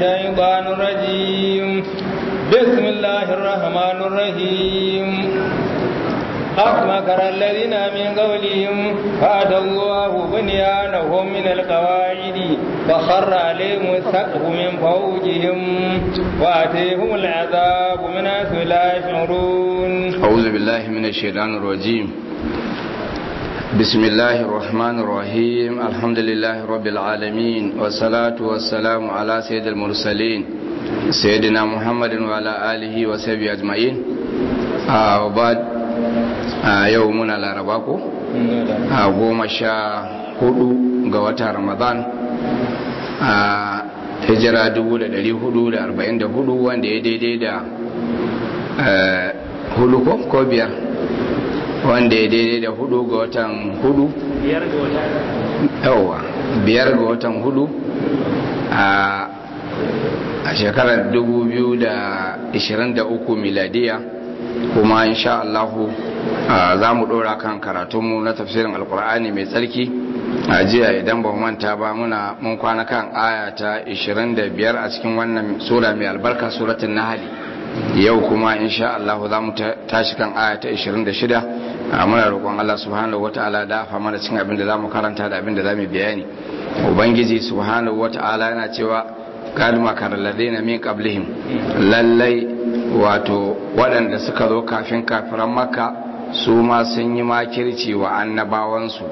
الشيطان الرجيم بسم الله الرحمن الرحيم قد مكر الذين من قولهم فأتى الله بنيانهم من القواعد فخر عليهم السقف من فوقهم وأتيهم العذاب من حيث لا يشعرون أعوذ بالله من الشيطان الرجيم بسم الله الرحمن الرحيم الحمد لله رب العالمين والصلاة والسلام على سيد المرسلين سيدنا محمد وعلى آله وصحبه أجمعين آه وبعد آه يومنا لارباكو آه goma sha hudu ga watan ramadan a hijira 1444 wanda ya daidai da hudu ko biyar wanda ya daidai da hudu ga watan hudu biyar ga watan yawa biyar ga watan hudu a shekarar 2023 miladiya kuma insha Allahu za mu dora kan karatunmu na tafsirin alkur'ani mai tsarki a jiya idan ba manta ba muna mun kwana kan aya ta 25 a cikin wannan sura mai albarka suratun nahali yau kuma insha Allah za mu tashi kan aya ta 26 a muna roƙon Allah subhanahu wata'ala da fa mana cikin abin da za mu karanta da abin da za mu bayani ubangiji subhanahu wata'ala yana cewa kad makar ladina min qablihim lallai wato waɗanda suka zo kafin kafiran makka su ma sun yi makirci wa annabawansu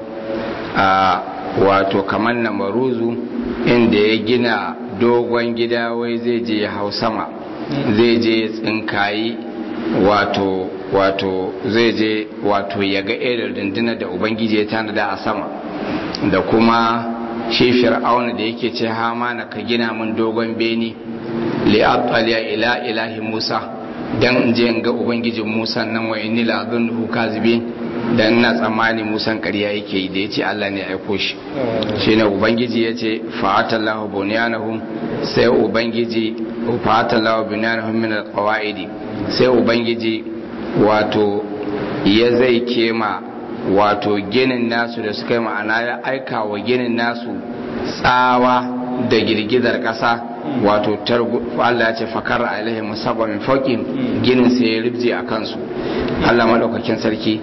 a wato kamar na maruzu inda ya gina dogon gida wai zai je ya hau sama zai je tsinkayi wato wato zai je wato ya ga irin rundunar da ubangiji ya tanada a sama da kuma shi fir'auna da yake ce hamana ka gina min dogon beni li'abtaliya ila ilahi musa dan in je in ga ubangijin musa nan wa inni la azunhu kazibin dan ina tsammani musan ƙarya yake yi da yace Allah ne ya aiko shi shine ubangiji yace fa'atallahu bunyanahum sai ubangiji fa'atallahu bunyanahum min alqawaidi sai ubangiji wato ya zai kema wato ginin nasu da suka yi ma'ana ya aika wa ginin nasu tsawa da girgizar ƙasa wato Allah ya ce fakar alaihi musabba min fauqin ginin sai ya ribje a kansu Allah madaukakin sarki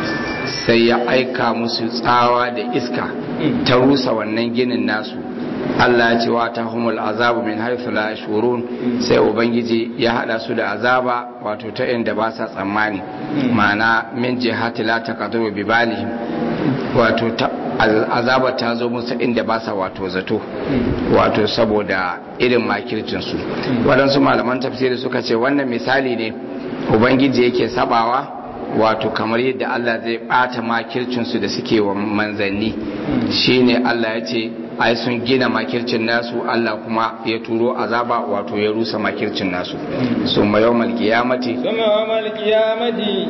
sai ya aika musu tsawa da iska ta rusa wannan ginin nasu Allah ya ce wa ta humul azabu min haythu la yashurun sai ubangiji ya hada su da azaba wato ta inda ba sa tsammani ma'ana min jihati la taqdiru bi balihim wato ta azaba ta zo musu inda ba sa wato zato wato saboda irin makircin su waɗansu malaman tafsiri suka ce wannan misali ne ubangiji yake sabawa wato kamar yadda Allah zai bata makircinsu da suke wa manzanni shine Allah ya ce ai sun gina makircin nasu Allah kuma ya turo azaba wato ya rusa makircin nasu summa yawmal qiyamati summa yawmal qiyamati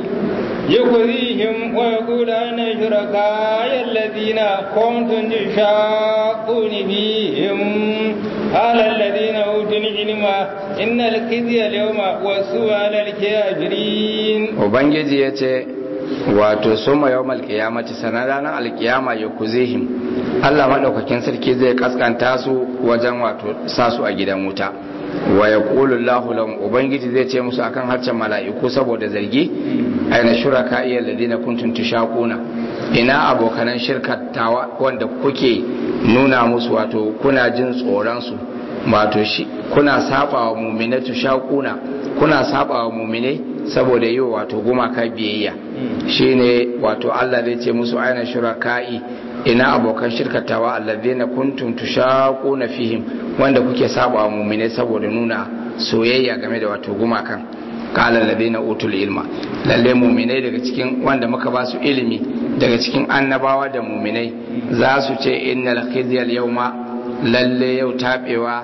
يخزيهم ويقول أين شركاء الذين كنتم تشاقون فيهم قال الذين أوتوا العلم إن الخزي اليوم والسوء على الكافرين وبنجي يتي wato soma yau malkiyamati sanar ranar alkiyama ya kuzihim Allah maɗaukakin sarki zai kaskanta su wajen wato sa su a gidan wuta wa ya ƙulun lahulun ubangiji zai ce musu akan harcen mala'iku saboda zargi aina shuraka iya ladina kuntun tushakuna ina abokanan shirkatawa wanda kuke nuna musu wato kuna jin tsoronsu wato shi kuna saba wa mumine tushakuna kuna saba wa mumine saboda yi wato gumaka biyayya shine wato Allah zai ce musu aina shuraka'i ina abokan shirkatawa alladhina kuntum tushaquna fihim wanda kuke saba wa mu'mine saboda nuna soyayya game da wato gumakan qala alladhina utul ilma lalle mu'minai daga cikin wanda muka ba su ilimi daga cikin annabawa da mu'minai za su ce innal khizya al-yawma lalle yau tabewa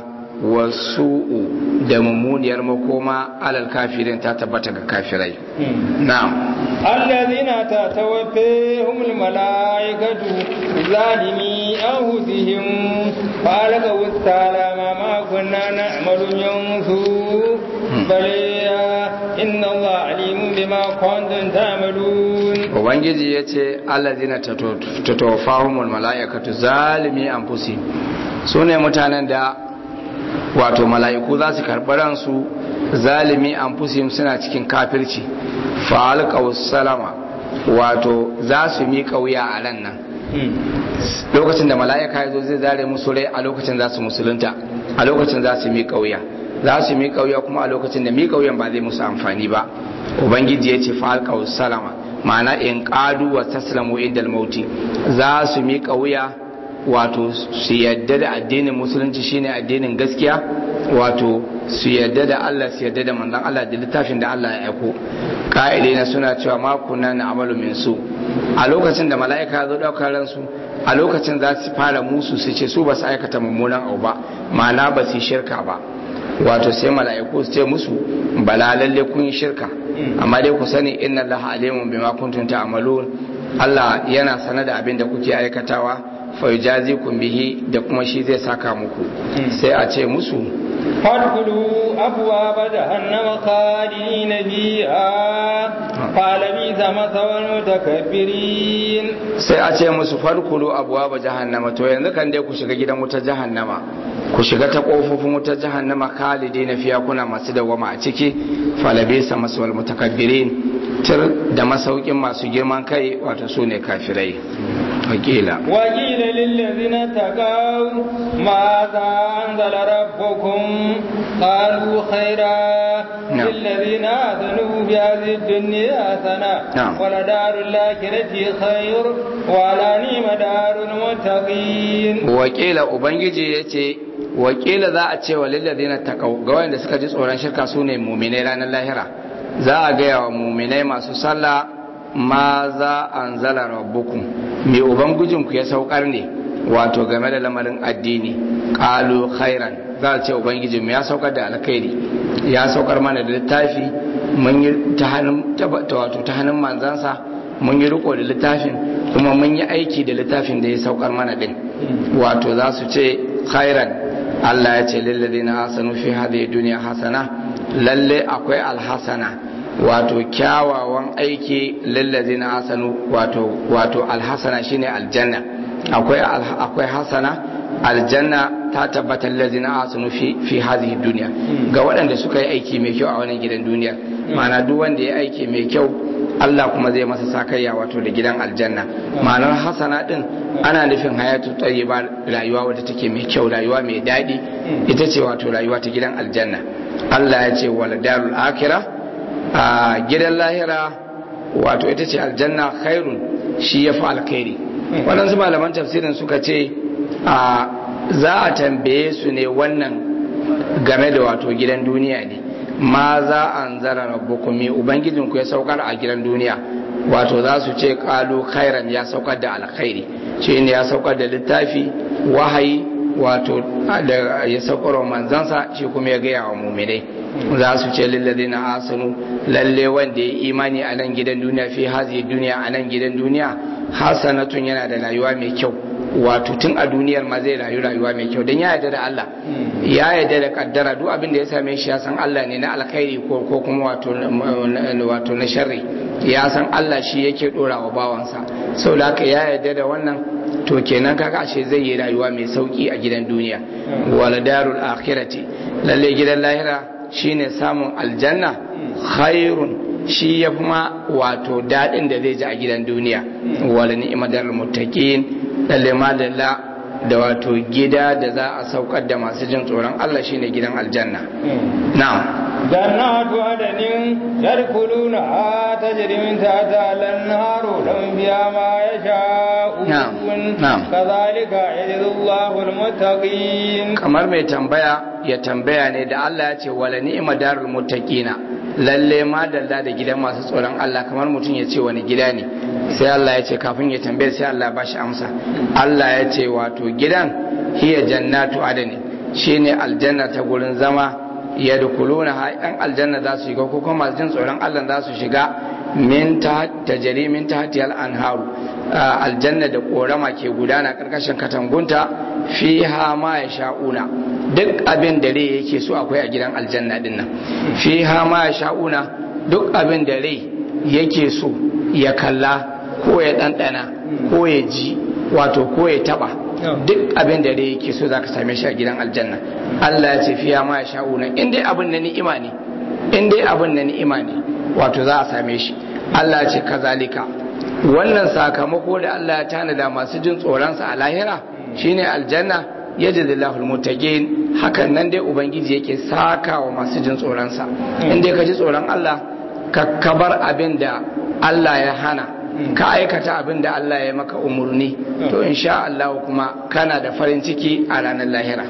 wasu'u da mummuniyar makoma alal kafirin ta tabbata ga kafirai na'am الذين تتوفيهم الملائكة ظالمي أنفسهم فألقوا السلام ما كنا نعمل من سوء بل إن الله عليم بما كنتم تعملون ubangiji ya ce allazina tatawafahumul mala'ikatu zalimi anfusihim su ne mutanen da wato mala'iku za su karɓi ransu zalimi an suna cikin kafirci fa'alƙa salama wato za su miƙa wuya a ran nan lokacin da mala'ika ya zo zai zare musu rai a lokacin za su musulunta a lokacin za su miƙa wuya za su miƙa wuya kuma a lokacin da miƙa wuyan ba zai musu amfani ba ubangiji ya ce fa'alƙa salama ma'ana in ƙadu wa taslamu idal mauti za su miƙa wuya wato su yadda da addinin musulunci shine addinin gaskiya wato su yadda da Allah su yadda da manzon Allah da littafin da Allah ya aiko ka'ide na suna cewa ma kunna na amalu min su a lokacin da mala'ika zo daukar ransu a lokacin za su fara musu su ce su ba su aikata mummunan abu ba ma'ana ba su shirka ba wato sai mala'iku su ce musu bala lalle kun yi shirka amma dai ku sani inna Allah alimun bima kuntum ta'malun Allah yana sanar da abin da kuke aikatawa fayujazikum bihi da kuma shi zai saka muku sai a ce musu fadkhulu abwaaba jahannama khalidina fiha qala bi masawal mutakabbirin sai a ce musu fadkhulu abwaaba jahannama to yanzu kan dai ku shiga gidan wutar jahannama ku shiga ta kofofin wutar jahannama khalidina fiha kuna masu dawama a ciki falabisa masawal mutakabbirin tir da masaukin masu girman kai wato su ne kafirai wakila wakila lillazina taqaw ماذا أنزل ربكم قالوا خيرا للذين آذنوا بهذه الدنيا حسنة ولدار الآخرة خير ولا نيم دار المتقين وكيل أبنجي يتي wakila za a ce wa lillazina taqaw ga wanda suka ji tsoron shirka su ne mu'minai ranar lahira za a gaya wa mu'minai masu sallah ma za anzala rabbukum me ubangijinku ya saukar ne wato game da lamarin addini qalu khairan za a ce ubangijinmu ya saukar da alkhairi ya saukar mana da littafi mun yi ta hannun wato ta hannun manzansa mun yi riko da littafin kuma mun yi aiki da littafin da ya saukar mana din wato za su ce khairan Allah ya ce lilladina hasanu fi hadhihi dunya hasana lalle akwai alhasana wato kyawawan aiki lilladina hasanu wato wato alhasana shine aljanna akwai akwai hasana aljanna ta tabbatar lazina asunu fi fi hadhihi dunya ga waɗanda suka yi aiki mai kyau a wannan gidan duniya ma'ana duk wanda ya aiki mai kyau Allah kuma zai masa sakayya wato da gidan aljanna ma'anar hasana din ana nufin hayatu tayyiba rayuwa wadda take mai kyau rayuwa mai daɗi ita ce wato rayuwa ta gidan aljanna Allah ya ce wal darul akhirah a gidan lahira wato ita ce aljanna khairun shi yafi alkhairi waɗansu malaman tafsirin suka ce a za a tambaye su ne wannan game da wato gidan duniya ne ma za an zara rabbukum me ubangijinku ya saukar a gidan duniya wato za su ce kalu khairan ya saukar da alkhairi shi ne ya saukar da littafi wahayi wato da ya saukar wa manzansa shi kuma ya gaya wa muminai za su ce lillazina asanu lalle wanda ya imani a nan gidan duniya fi hazi duniya a nan gidan duniya hasanatun yana da rayuwa mai kyau wato tun a duniyar ma zai rayu rayuwa mai kyau don ya yarda da Allah ya yarda da kaddara duk abin da ya same shi ya san Allah ne na alkhairi ko ko kuma wato wato na sharri ya san Allah shi yake dora wa bawansa saboda haka ya yarda da wannan to kenan kaga ashe zai yi rayuwa mai sauki a gidan duniya wala darul akhirati lalle gidan lahira shine samun aljanna khairun shi ya fi ma wato daɗin da zai ji a gidan duniya wala ni'madar muttaqin lalle madalla da wato gida da za a saukar da masu jin tsoron Allah shine gidan aljanna na'am جنات عدن يدخلونها تجري من تحتها الانهار لهم فيها ما يشاءون نعم نعم كذلك يجزي الله المتقين kamar mai tambaya ya tambaya ne da Allah ya ce wala ni'ma darul muttaqina lalle ma dalla da gidan masu tsoron Allah kamar mutum ya ce wani gida ne sai Allah ya ce kafin ya tambaye sai Allah ba shi amsa Allah ya ce wato gidan hiya jannatu adani shine aljanna ta gurin zama ya dukuluna yan aljanna za su shiga ko kuma masu jin tsoron Allah za su shiga min ta tajari min tahtiyal anharu aljanna da korama ke gudana karkashin katangunta fiha ma ya sha'una duk abin da rai yake so akwai a gidan aljanna din nan fiha ma ya sha'una duk abin da rai yake so ya kalla ko ya ɗanɗana ko ya ji wato ko ya taɓa duk abin da dai yake so zaka same shi a gidan aljanna Allah ya ce fiya ma ya sha'una in dai abin na ni'ima ne in dai abin na ni'ima ne wato za a same shi Allah ya ce kazalika wannan sakamako da Allah ya tanada masu jin tsoronsa a lahira shine aljanna yajzillahu almuttaqin hakan nan dai ubangiji yake saka wa masu jin tsoronsa in dai ka ji tsoron Allah ka kabar abin da Allah ya hana ka aikata abin da Allah ya maka umurni to insha Allah kuma kana da farin ciki a ranar lahira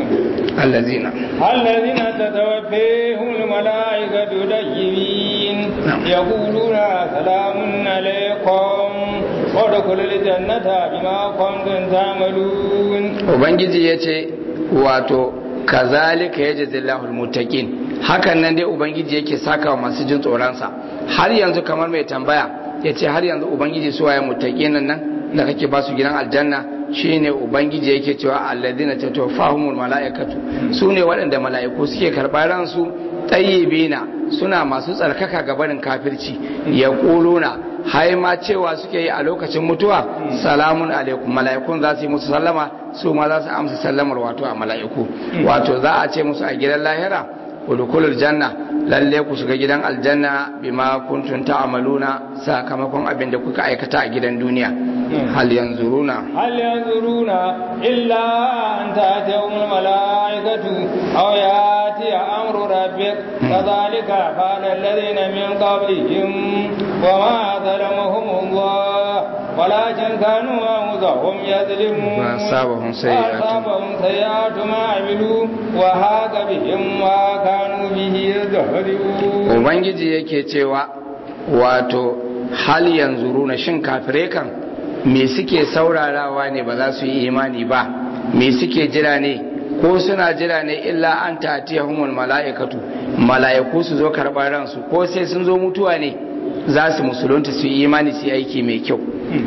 allazina الذين تتوفيهم الملائكة طيبين يقولون سلام عليكم وادخلوا الجنة بما كنتم تعملون ubangiji ya ce wato kazalika yajzillahu almuttaqin hakan nan dai ubangiji yake saka wa masu jin tsoronsa har yanzu kamar mai tambaya ya ce har yanzu ubangiji su waye muttaqin nan da kake ba su gidan aljanna shine ubangiji yake cewa alladina tatawaffahumul malaikatu su ne waɗanda mala'iku suke karɓar ransu tayyibina suna masu tsarkaka ga barin kafirci ya kuluna hai ma cewa suke yi a lokacin mutuwa salamun alaikum mala'ikun za su yi musu sallama su ma za su amsa sallamar wato a mala'iku wato za a ce musu a gidan lahira udkhulul janna lalle ku shiga gidan aljanna bima kuntum ta'maluna sakamakon abin da kuka aikata a gidan duniya hal yanzuruna هل ينظرون إلا أن تأتيهم الملائكة أو يأتي أمر ربك كذلك فعل الذين من قبلهم وما ظلمهم الله ولكن كانوا أنفسهم يظلمون فأصابهم سيئات. فأصابهم سيئات ما عملوا وهاك بهم ما كانوا به يستهزئون ubangiji yake cewa wato hal yanzuruna shin kafirai kan me suke saurarawa ne ba za su yi imani ba me suke jira ne ko suna jira ne illa an tatiyahumul mala'ikatu mala'iku su zo karɓar ransu ko sai sun zo mutuwa ne za su musulunta su yi imani su yi aiki mai kyau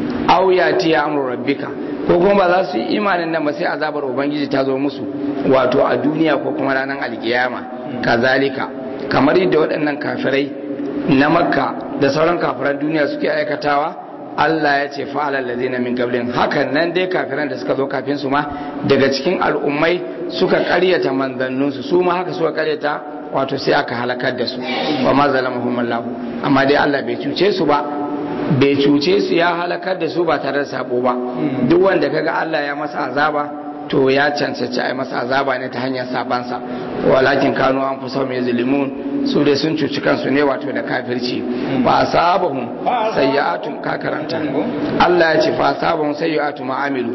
aw yati amru rabbika ko kuma ba za su yi imanin nan ba sai azabar ubangiji ta zo musu wato a duniya ko kuma ranar alkiyama kazalika kamar yadda waɗannan kafirai na makka da sauran kafiran duniya suke aikatawa Allah ya ce fa'alal ladina min qablin hakan nan dai kafiran da suka zo kafin su ma daga cikin al'ummai suka ƙaryata manzanninsu su ma haka suka ƙaryata wato sai aka halakar da su wa ma zalamahum Allah amma dai Allah bai cuce su ba bai cuce su ya halakar da su ba tare da sabo ba duk wanda kaga Allah ya masa azaba to ya cancanci a yi masa azaba ne ta hanyar sabansa walakin kanu an fi mai zulimun su dai sun cuci kansu ne wato da kafirci fa asabahum sayyi'atun ka karanta Allah ya ce fa asabahum sayyi'atu ma amilu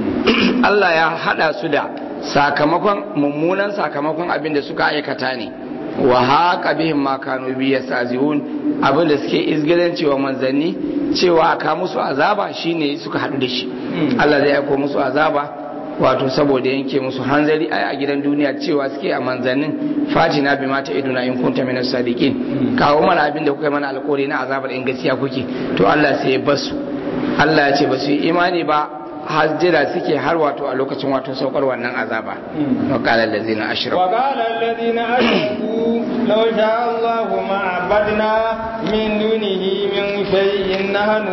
Allah ya hada su da sakamakon mummunan sakamakon abin da suka aikata ne wa haka bihim ma kanu bi yastazihun abin da suke izgilanci wa manzanni cewa aka musu azaba shine suka hadu da shi Allah zai aiko musu azaba wato saboda yanke musu hanzari ai a gidan duniya cewa suke a manzannin fatina bi mata iduna in kunta min sadiqin kawo mana abin da kuka mana alƙawari na azabar in gaskiya kuke to Allah sai ya basu Allah ya ce ba su yi imani ba har jira suke har wato a lokacin wato saukar wannan azaba wa qala allazina ashraku وقال الذين أشركوا لو شاء الله ما عبدنا من دونه من شيء نحن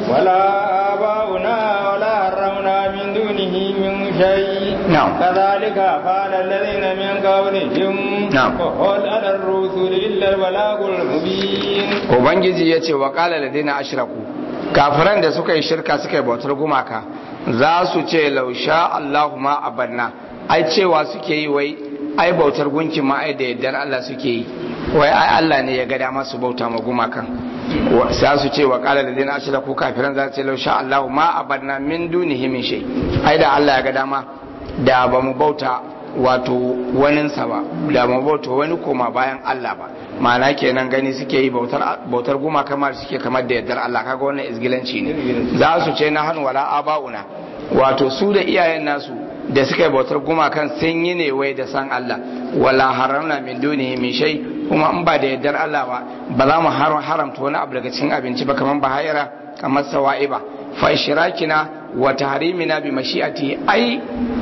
ولا آباؤنا ولا حرمنا من دونه من شيء نعم. كذلك فعل الذين من قبلهم نعم. وقل على الرسل إلا البلاغ المبين ubangiji ya ce wa qala allazina ashraku kafiran da suka yi shirka suka yi bautar gumaka za su ce lausha Allahu ma abanna ai cewa suke yi wai ai bautar gunki ma ai da yardar Allah suke yi wai ai Allah ne ya ga dama su bauta ma gumakan Wa- za su ce wa qala alladhina ashraku kafiran za su ce lausha Allahu ma abanna min dunihi min shay ai da Allah ya ga dama da ba mu bauta wato waninsa ba da mu bauta wani koma bayan Allah ba ma'ana kenan gani suke yi bautar bautar guma kamar suke kamar da yardar Allah kaga wannan izgilanci ne za su ce na hannu wala abauna wato su da iyayen nasu da suka yi bautar gumakan sun yi ne wai da san Allah wala haramna min dunihi min shay kuma in ba da yardar Allah ba ba za mu haram- haramta wani abu daga cikin abinci ba kamar bahayara kamar sawa'iba fa ishrakina wa tahrimina bi mashi'ati ai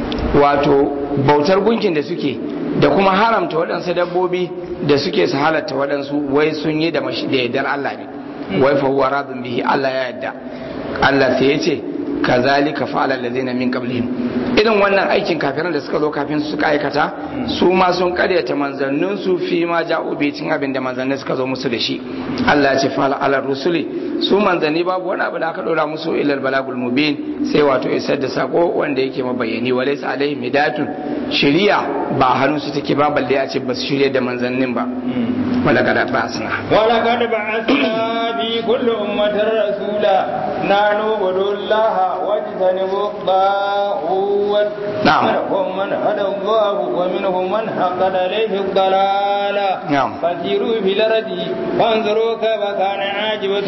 wato bautar gunkin da suke da kuma haramta waɗansu dabbobi da suke su halatta waɗansu wai sun yi da mashi da yardar Allah ne wai fa huwa radun bihi Allah ya yarda Allah sai ya ce kazalika fa'ala allazina min qablihim irin wannan aikin kafiran da suka zo kafin su suka aikata su ma sun karyata manzannin su fi ma ja'u bi cin abin da manzannin suka zo musu da shi Allah ya ce fa'ala ala rusuli su manzanni babu wani abu da aka dora musu ilal balagul mubin sai wato isar da sako wanda yake mabayani walaysa alaihim hidatun shari'a ba hannun su take ba balle a ce ba su shirye da manzannin ba wala kada ba suna ولقد بعثنا في كل أمة رسولا نحن اعبدوا الله واجتنبوا الطاغوت نعم. منهم من هدى الله ومنهم من حقد عليه الضلالة نعم. فسيروا في الأرض فانظروا كيف كان عاقبة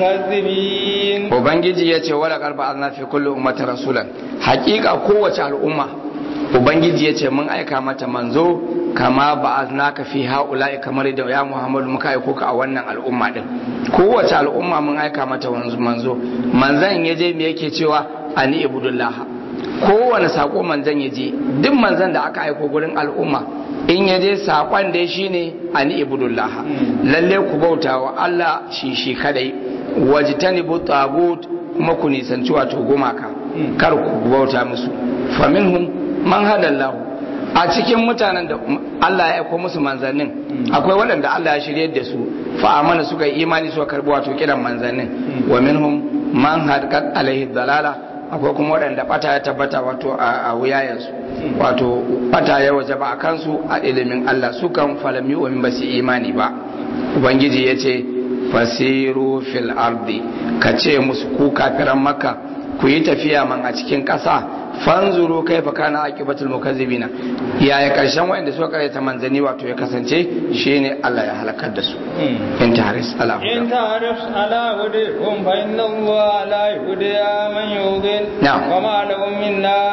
المكذبين ubangiji ya ce wala karba azna fi kulli ummatin rasulan hakika kowace al'umma ubangiji ya ce mun aika mata manzo kama ba aznaka fi haula'i kamar da ya muhammadu muka aiko ka a wannan al'umma din kowace al'umma mun aika mata wanzu- manzo manzan ya je me yake cewa ani ibudullah kowane sako manzan ya je duk manzan da aka aiko gurin al'umma in ya je sakon da shi ne ani ibudullah lalle ku bauta wa Allah shi shi kadai wajtanibu tagut kuma ku nisanci wato gumaka kar ku bauta musu faminhum man hadallahu a cikin mutanen da Allah ya aiko musu manzannin akwai waɗanda Allah ya shirye da su fa amana suka yi imani suka karbi wato kiran manzannin wa minhum man hadqat alaihi dalala akwai kuma waɗanda bata ya tabbata wato a wuyayensu wato bata ya wajaba a kansu a ilimin Allah su kan falami wa min basi imani ba ubangiji ya ce fasiru fil ardi ka ce musu ku kafiran makka ku yi tafiya man a cikin ƙasa fanzuru kai fa kana aqibatul mukazzibina yaya karshen wanda suka karyata manzani wato ya kasance shine Allah ya halakar da su in taris ala إن تعرف على هديهم فإن الله لا يهدي من يضل نعم. وما لهم من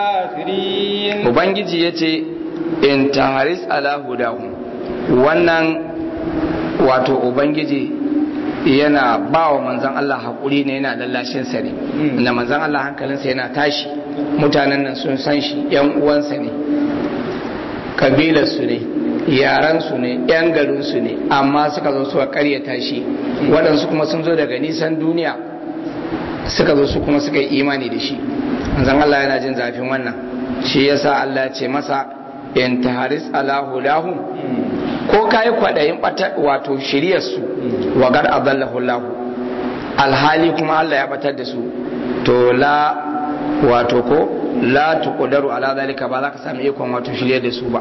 ناصرين ubangiji yace in taris ala hudahum wannan wato ubangiji yana ba wa manzan Allah haƙuri ne yana lallashin sa ne da manzan Allah hankalinsa yana tashi mutanen nan sun san shi yan uwansa ne kabilarsu ne yaransu ne yan garinsu ne amma suka zo suka karyata shi waɗansu kuma sun zo daga nisan duniya suka zo su kuma suka yi imani da shi manzan Allah yana jin zafin wannan shi yasa Allah ya ce masa in taharis ala hudahum ko kayi kwaɗayin ɓata wato shiryarsu wa gar adallahu Allah alhali kuma Allah ya batar da su to la wato ko la tuqdaru ala zalika ba za ka sami ikon wato shirye da su ba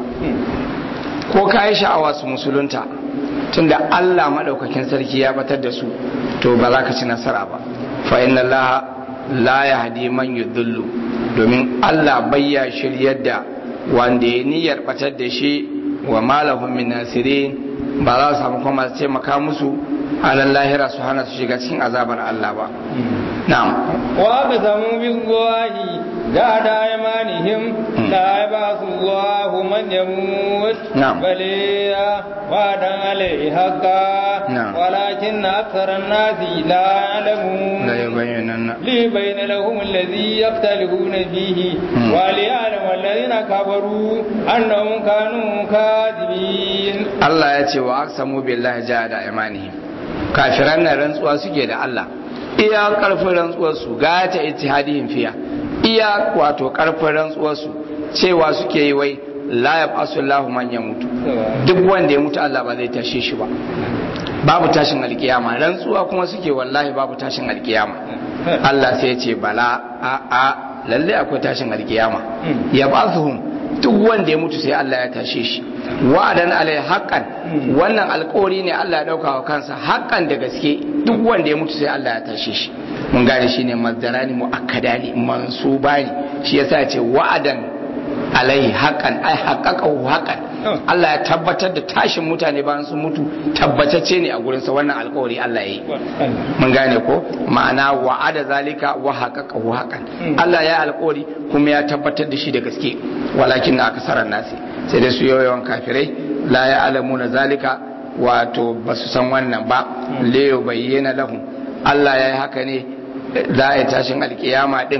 ko kayi sha'awa su musulunta tunda Allah madaukakin sarki ya batar da su to ba za ka ci nasara ba fa inna Allah la yahdi man yudhillu domin Allah bayya shiryar da wanda ya niyyar batar da shi wa malahum min nasirin ba za su samu kuma su taimaka musu alal lahira su hana su shiga cikin azabar Allah ba na'am وأقسموا بالله جهد أيمانهم لا يبعث الله من يموت نعم. بل وعدا عليه حقا نعم. ولكن أكثر الناس لا يعلمون la yubayyinanna ليبين لهم الذي يختلفون فيه مم. وليعلم الذين كفروا أنهم كانوا كاذبين Allah ya ce wa aqsamu billahi jahada imanihim kafiran nan rantsuwa suke da Allah iya karfin rantsuwar su ga ta ittihadihim fiya iya wato karfin rantsuwar su cewa suke yi wai la yab'asu Allahu man yamutu duk wanda ya mutu Allah ba zai tashe shi ba babu tashin alkiyama rantsuwa kuma suke wallahi babu tashin alkiyama Allah sai ya ce bala a a lalle akwai tashin alkiyama ya ba'thuhum duk wanda ya mutu sai Allah ya tashe shi wa'adan alai haqqan wannan alƙawari ne Allah ya dauka wa kansa haqqan da gaske duk wanda ya mutu sai Allah ya tashe shi mun gane shine mazdarani muakkadani mansubani shi yasa ya ce wa'adan alaihi haqqan ai haqqaqahu haqqan Allah ya tabbatar da tashin mutane bayan sun mutu tabbatacce ne a gurinsa wannan alkawari Allah ya yi mun gane ko ma'ana wa'ada zalika wa haqqaqahu haqqan Allah ya alkawari kuma ya tabbatar da shi da gaske walakin na akasaran nasi sai dai su yawan kafirai la ya alamuna zalika wato ba su san wannan ba le bayyana lahum Allah ya yi haka ne za a yi tashin alkiyama din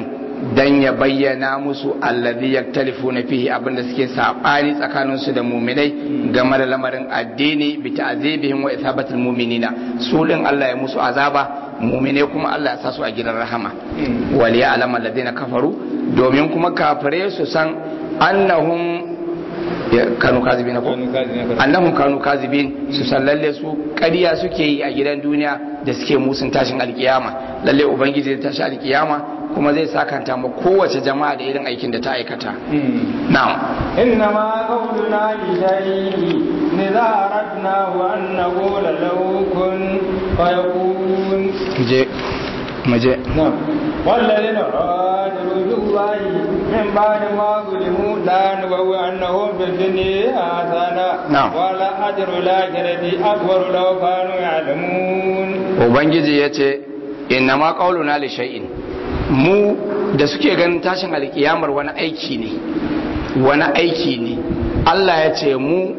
dan ya bayyana musu allazi yaktalifuna fihi abinda suke sabani tsakanin su da mu'minai game da lamarin addini bi ta'zibihim wa ithabatil mu'minina su din Allah ya musu azaba mu'minai kuma Allah ya sa su a gidan rahama wal ya'lamu alladhina kafaru domin kuma kafire su san annahum kanu kazibin ko annahum kanu kazibin su san lalle su ƙarya suke yi a gidan duniya da suke musun tashin alkiyama lalle ubangiji zai tashi alkiyama kuma zai sakanta ma kowace jama'a da irin aikin da ta aikata na'am إنما قولنا لشيء إذا أردناه أن نقول له كن فيكون je muje نعم والذين هاجروا في الله من بعد ما ظلموا لا نبوئنهم في الدنيا حسنة نعم. ولا أجر الآخرة أكبر لو كانوا يعلمون ubangiji ya ce inna ma qauluna li shay'in mu da suke ganin tashin alkiyamar wani aiki ne wani aiki ne Allah ya ce mu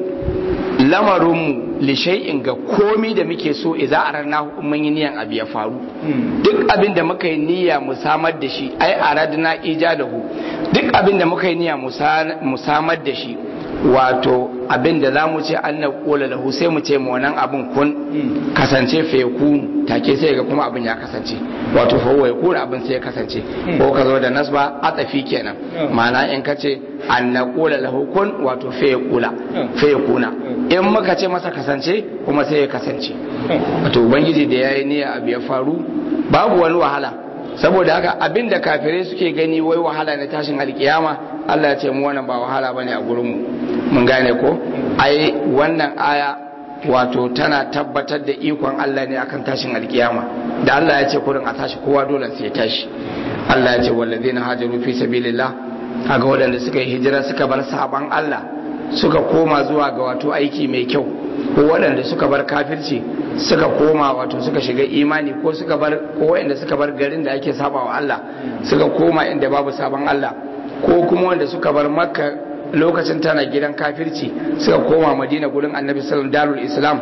lamarinmu li shay'in ga komi da muke so idza arana mun yi niyan abu ya faru duk abin da muka yi niyya mu samar da shi ai aradna ijadahu duk abin da muka yi niyya mu sa- mu samar da shi wato abin da za mu ce an na kola lahu sai mu ce ma wannan abin kun kasance fa ya kunu take sai ga kuma abin ya kasance wato fa ya kuna abin sai ya kasance ko ka zo da nasba atafi kenan ma'ana in ka ce an na kola lahu kun wato fa ya kula fa ya kuna in muka ce masa kasance kuma sai ya kasance wato ubangiji da yayi niyya abu ya faru babu wani wahala saboda haka abin da kafirai suke gani wai wahala na tashin alkiyama Allah ya ce mu wannan ba wahala bane a gurin mu mun gane ko ai wannan aya wato tana tabbatar da ikon Allah ne akan tashin alkiyama da Allah ya ce kurin a tashi kowa dole sai ya tashi Allah ya ce wallazina hajaru fi sabilillah kaga waɗanda suka yi hijira suka bar saban Allah suka koma zuwa ga wato aiki mai kyau ko waɗanda suka bar kafirci suka koma wato suka shiga imani ko suka bar ko waɗanda suka bar garin da ake saba wa Allah suka koma inda babu sabon Allah ko kuma wanda suka bar makka lokacin tana gidan kafirci suka koma madina gurin annabi sallallahu darul islam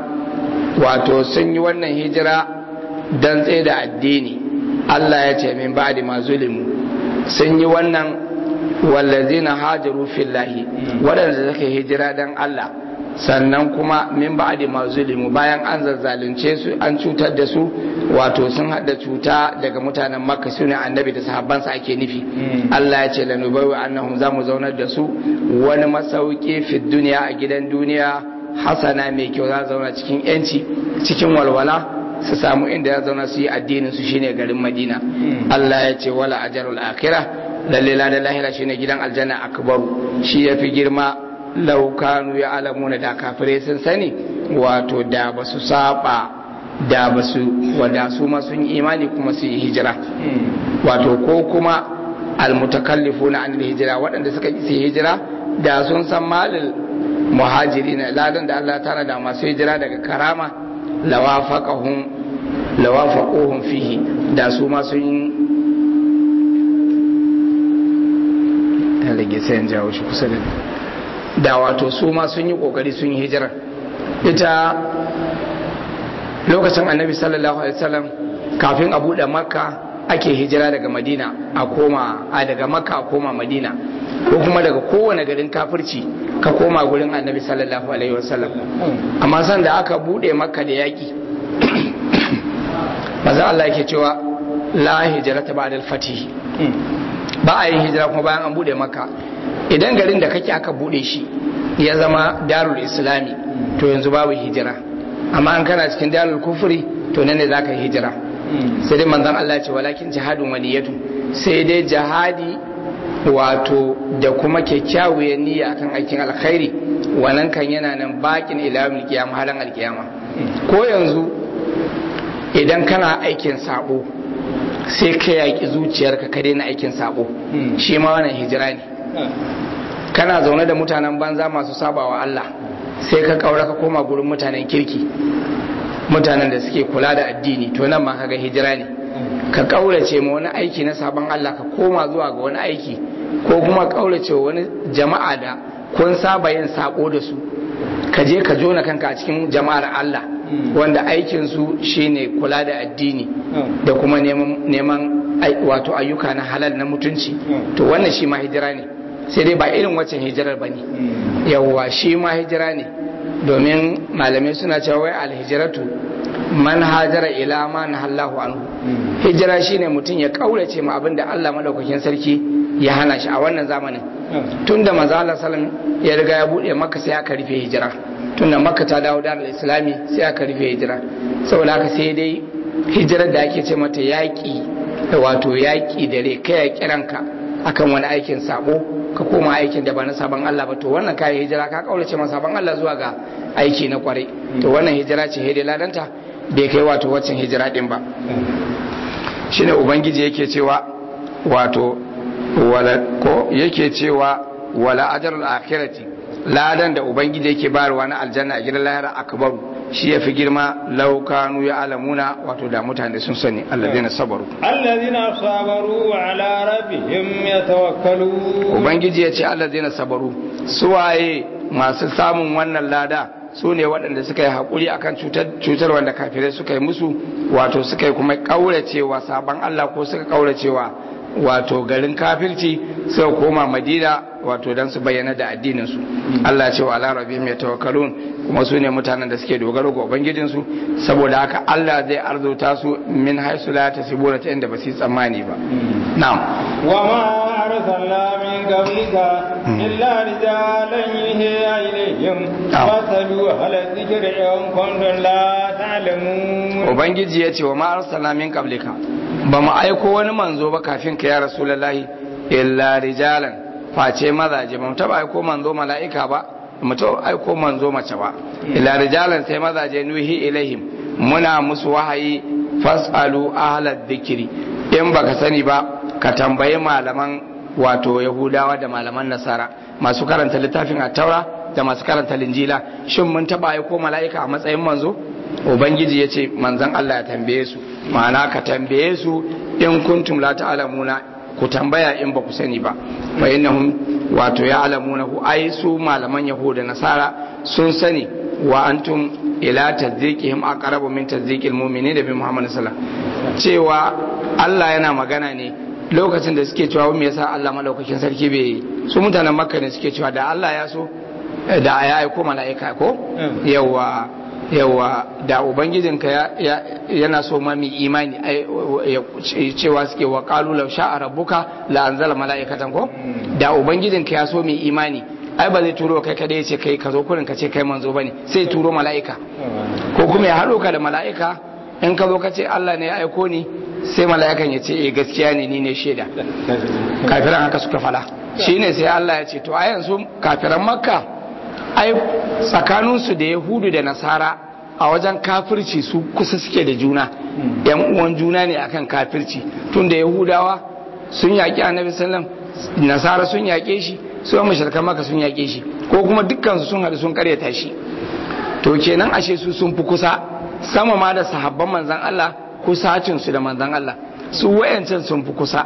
wato sun yi wannan hijira dan tsaye da addini Allah ya ce min ba'di ma zulimu sun yi wannan wallazina hajaru fillahi waɗanda suka hijira dan Allah sannan kuma min ba'di ma zulimu bayan an zazzalunce su an cutar da su wato sun hada cuta daga mutanen makka sune annabi da sahabbansa ake nufi Allah ya ce lanubawi annahum zamu zaunar da su wani masauki fi duniya a gidan duniya hasana mai kyau za zauna cikin yanci cikin walwala su samu inda ya zauna su yi addinin su shine garin madina Allah ya ce wala ajarul akhirah lalle la lahira shine gidan aljanna akbaru shi yafi girma laukanu ya alamuna da kafirai sun sani wato da ba su saba da ba su wada su ma sun yi imani kuma su yi hijira wato ko kuma almutakallifu na an hijira waɗanda suka yi su hijira da sun san malil muhajiri na ladan da Allah tana da masu hijira daga karama lawafaqahum lawafaquhum fihi da su ma sun yi rage sai in jawo shi kusa da ni da wato su ma sun yi kokari sun yi hijira ita lokacin annabi sallallahu alaihi wasallam kafin a buɗe makka ake hijira daga madina a koma a daga makka a koma madina ko kuma daga kowane garin kafirci ka koma gurin annabi sallallahu alaihi wasallam amma san da aka buɗe makka da yaƙi maza Allah yake cewa la hijrata ba'da al-fatih ba a yin hijira kuma bayan an buɗe makka idan garin da kake aka bude shi ya zama darul islami to yanzu babu hijira amma an kana cikin darul kufuri to nan ne za ka yi hijira sai dai manzon Allah ce walakin jihadun waliyatu sai dai jihadi wato da kuma kyakkyawar niyya akan aikin alkhairi wannan kan yana nan bakin ilamin kiyama halan alkiyama ko yanzu idan kana aikin sabo sai ka yaki zuciyarka ka daina aikin sabo shi ma wannan hijira ne kana zaune da mutanen banza masu sabawa Allah sai ka kaura ka koma gurin mutanen kirki mutanen da suke kula da addini to nan ma kaga hijira ne ka kaurace ma wani aiki na sabon Allah ka koma zuwa ga wani aiki ko kuma kaurace wani jama'a da kun saba yin sako da su ka je ka jona kanka a cikin jama'ar Allah wanda aikin su shine kula da addini da kuma neman wato ayyuka na halal na mutunci to wannan shi ma hijira ne sai dai ba irin waccan hijirar ba ne yawwa shi ma hijira ne domin malamai suna cewa wai alhijiratu man hajara ila ma nahallahu anhu hijira shine mutum ya kaurace ma abin da Allah madaukakin sarki ya hana shi a wannan zamanin tunda manzo Allah sallam ya riga ya bude makka sai aka rufe hijira tunda makka ta dawo da islami sai aka rufe hijira saboda haka sai dai hijirar da ake ce mata yaƙi wato yaƙi da rai kai ya kiranka akan wani aikin sabo ka koma aikin da ba na sabon Allah ba to wannan kayan hijira ka kaurace ma sabon Allah zuwa ga aiki na kwarai to wannan hijira ce hede ladanta bai kai wato waccan hijira din ba shine ubangiji yake cewa wato wala ko yake cewa wala ajrul akhirati ladan da ubangiji yake bayarwa na aljanna a gidan lahira akbaru shi ya fi girma laukanu ya alamuna wato da mutane sun sani allazina sabaru allazina sabaru ala rabbihim yatawakkalu ubangiji ya ce allazina sabaru suwaye masu samun wannan lada su ne waɗanda suka yi haƙuri akan cutar wanda kafirai suka yi musu wato suka yi kuma ƙauracewa sabon Allah ko suka ƙauracewa wato garin kafirci suka koma madina wato don su bayyana da addininsu Allah ce wa ala rabbihim yatawakkalun kuma su ne mutanen da suke dogaro ga ubangijinsu saboda haka Allah zai arzuta su min haisu la tasibuna ta inda ba su yi tsammani ba na'am wa ma arsalna min qablika illa rijalan yuhi ilayhim fasalu hal dhikri in kuntum la ta'lamun ubangiji ya ce wa ma arsalna min qablika ba mu aiko wani manzo ba kafin ka ya rasulullahi illa rijalan face mazaje ba mu taba aiko manzo mala'ika ba mu taba aiko manzo mace ba illa rijalan sai mazaje nuhi ilaihim muna musu wahayi fasalu ahlad dhikri in baka sani ba ka tambayi malaman wato yahudawa da malaman nasara masu karanta littafin taura da masu karanta linjila shin mun taba aiko mala'ika a matsayin manzo ubangiji ya ce manzan Allah ya tambaye su ma'ana ka tambaye su in kuntum la ta'lamuna ku tambaya in ba ku sani ba fa innahum wato ya alamuna ku ai su malaman yahuda nasara sun sani wa antum ila tazdiqihim aqrabu min tazdiqil mu'minin da bi muhammad sallallahu cewa Allah yana magana ne lokacin da suke cewa me yasa Allah malaukakin sarki bai su mutanen makka ne suke cewa da Allah ya so da ya aiko mala'ika ko yawa yawa da ubangijinka yana so ma mai imani cewa suke wa kalu law sha'a rabbuka la anzala mala'ikatan ko da ubangijinka ya so mai imani ai ba zai turo kai kada ya ce kai ka zo kurin ka ce kai manzo bane sai turo mala'ika ko kuma ya haɗo ka da mala'ika in ka zo ka ce Allah ne ya aiko ni sai mala'ikan ya ce eh gaskiya ne ni ne shaida kafiran haka suka fala shine sai Allah ya ce to a yanzu kafiran makka ai tsakaninsu da yahudu da nasara a wajen kafirci su kusa suke da juna yan uwan juna ne akan kafirci tun da yahudawa sun yaƙi annabi sallam nasara sun yaƙe shi su yan mashirkan maka sun yaƙe shi ko kuma dukkansu sun haɗu sun karyata shi to kenan ashe su sun fi kusa sama ma da sahabban manzan Allah kusacinsu da manzan Allah su wayancan sun fi kusa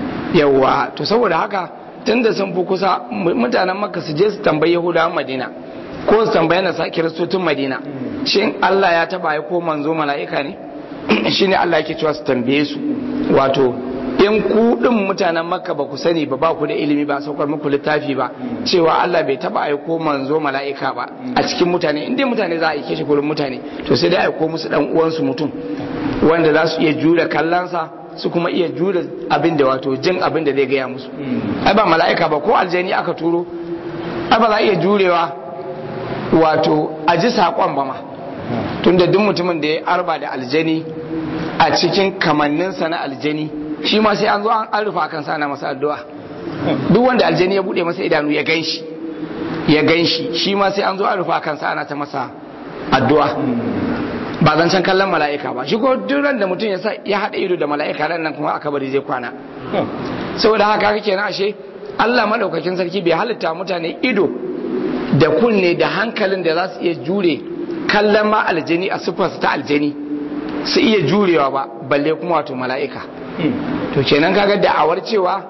yawa to saboda haka tunda sun fi kusa mutanen makka su je su tambayi yahudawan madina ko su tambayi nasa kiristocin madina shin allah ya taba ya ko manzo mala'ika ne shine allah yake cewa su tambaye su wato in ku din mutanen makka ba ku sani ba ba ku da ilimi ba saukar muku littafi ba cewa allah bai taba aiko manzo mala'ika ba a cikin mutane inda mutane za a aike shi gurin mutane to sai dai aiko musu dan uwansu mutum wanda za su iya jure kallonsa su kuma iya jure abin da wato jin abin da zai gaya musu ai ba mala'ika ba ko aljani aka turo ai ba za a iya jurewa wato a ji saƙon ba ma tunda duk mutumin da ya arba da aljani a cikin kamanninsa na aljani shi ma sai an zo an rufa kan sana masa addu'a duk wanda aljani ya bude masa idanu ya gan shi ya gan shi shi ma sai an zo an rufa kan sana ta masa addu'a ba zancen kallon mala'ika ba shi ko duk ran da mutum ya haɗa ido da mala'ika ran nan kuma aka bari zai kwana saboda haka kake na ashe Allah madaukakin sarki bai halitta mutane ido da kunne da hankalin da za su iya jure kallon ma aljani a siffarsa ta aljani su iya jurewa ba balle kuma wato mala'ika to kenan kaga da'awar cewa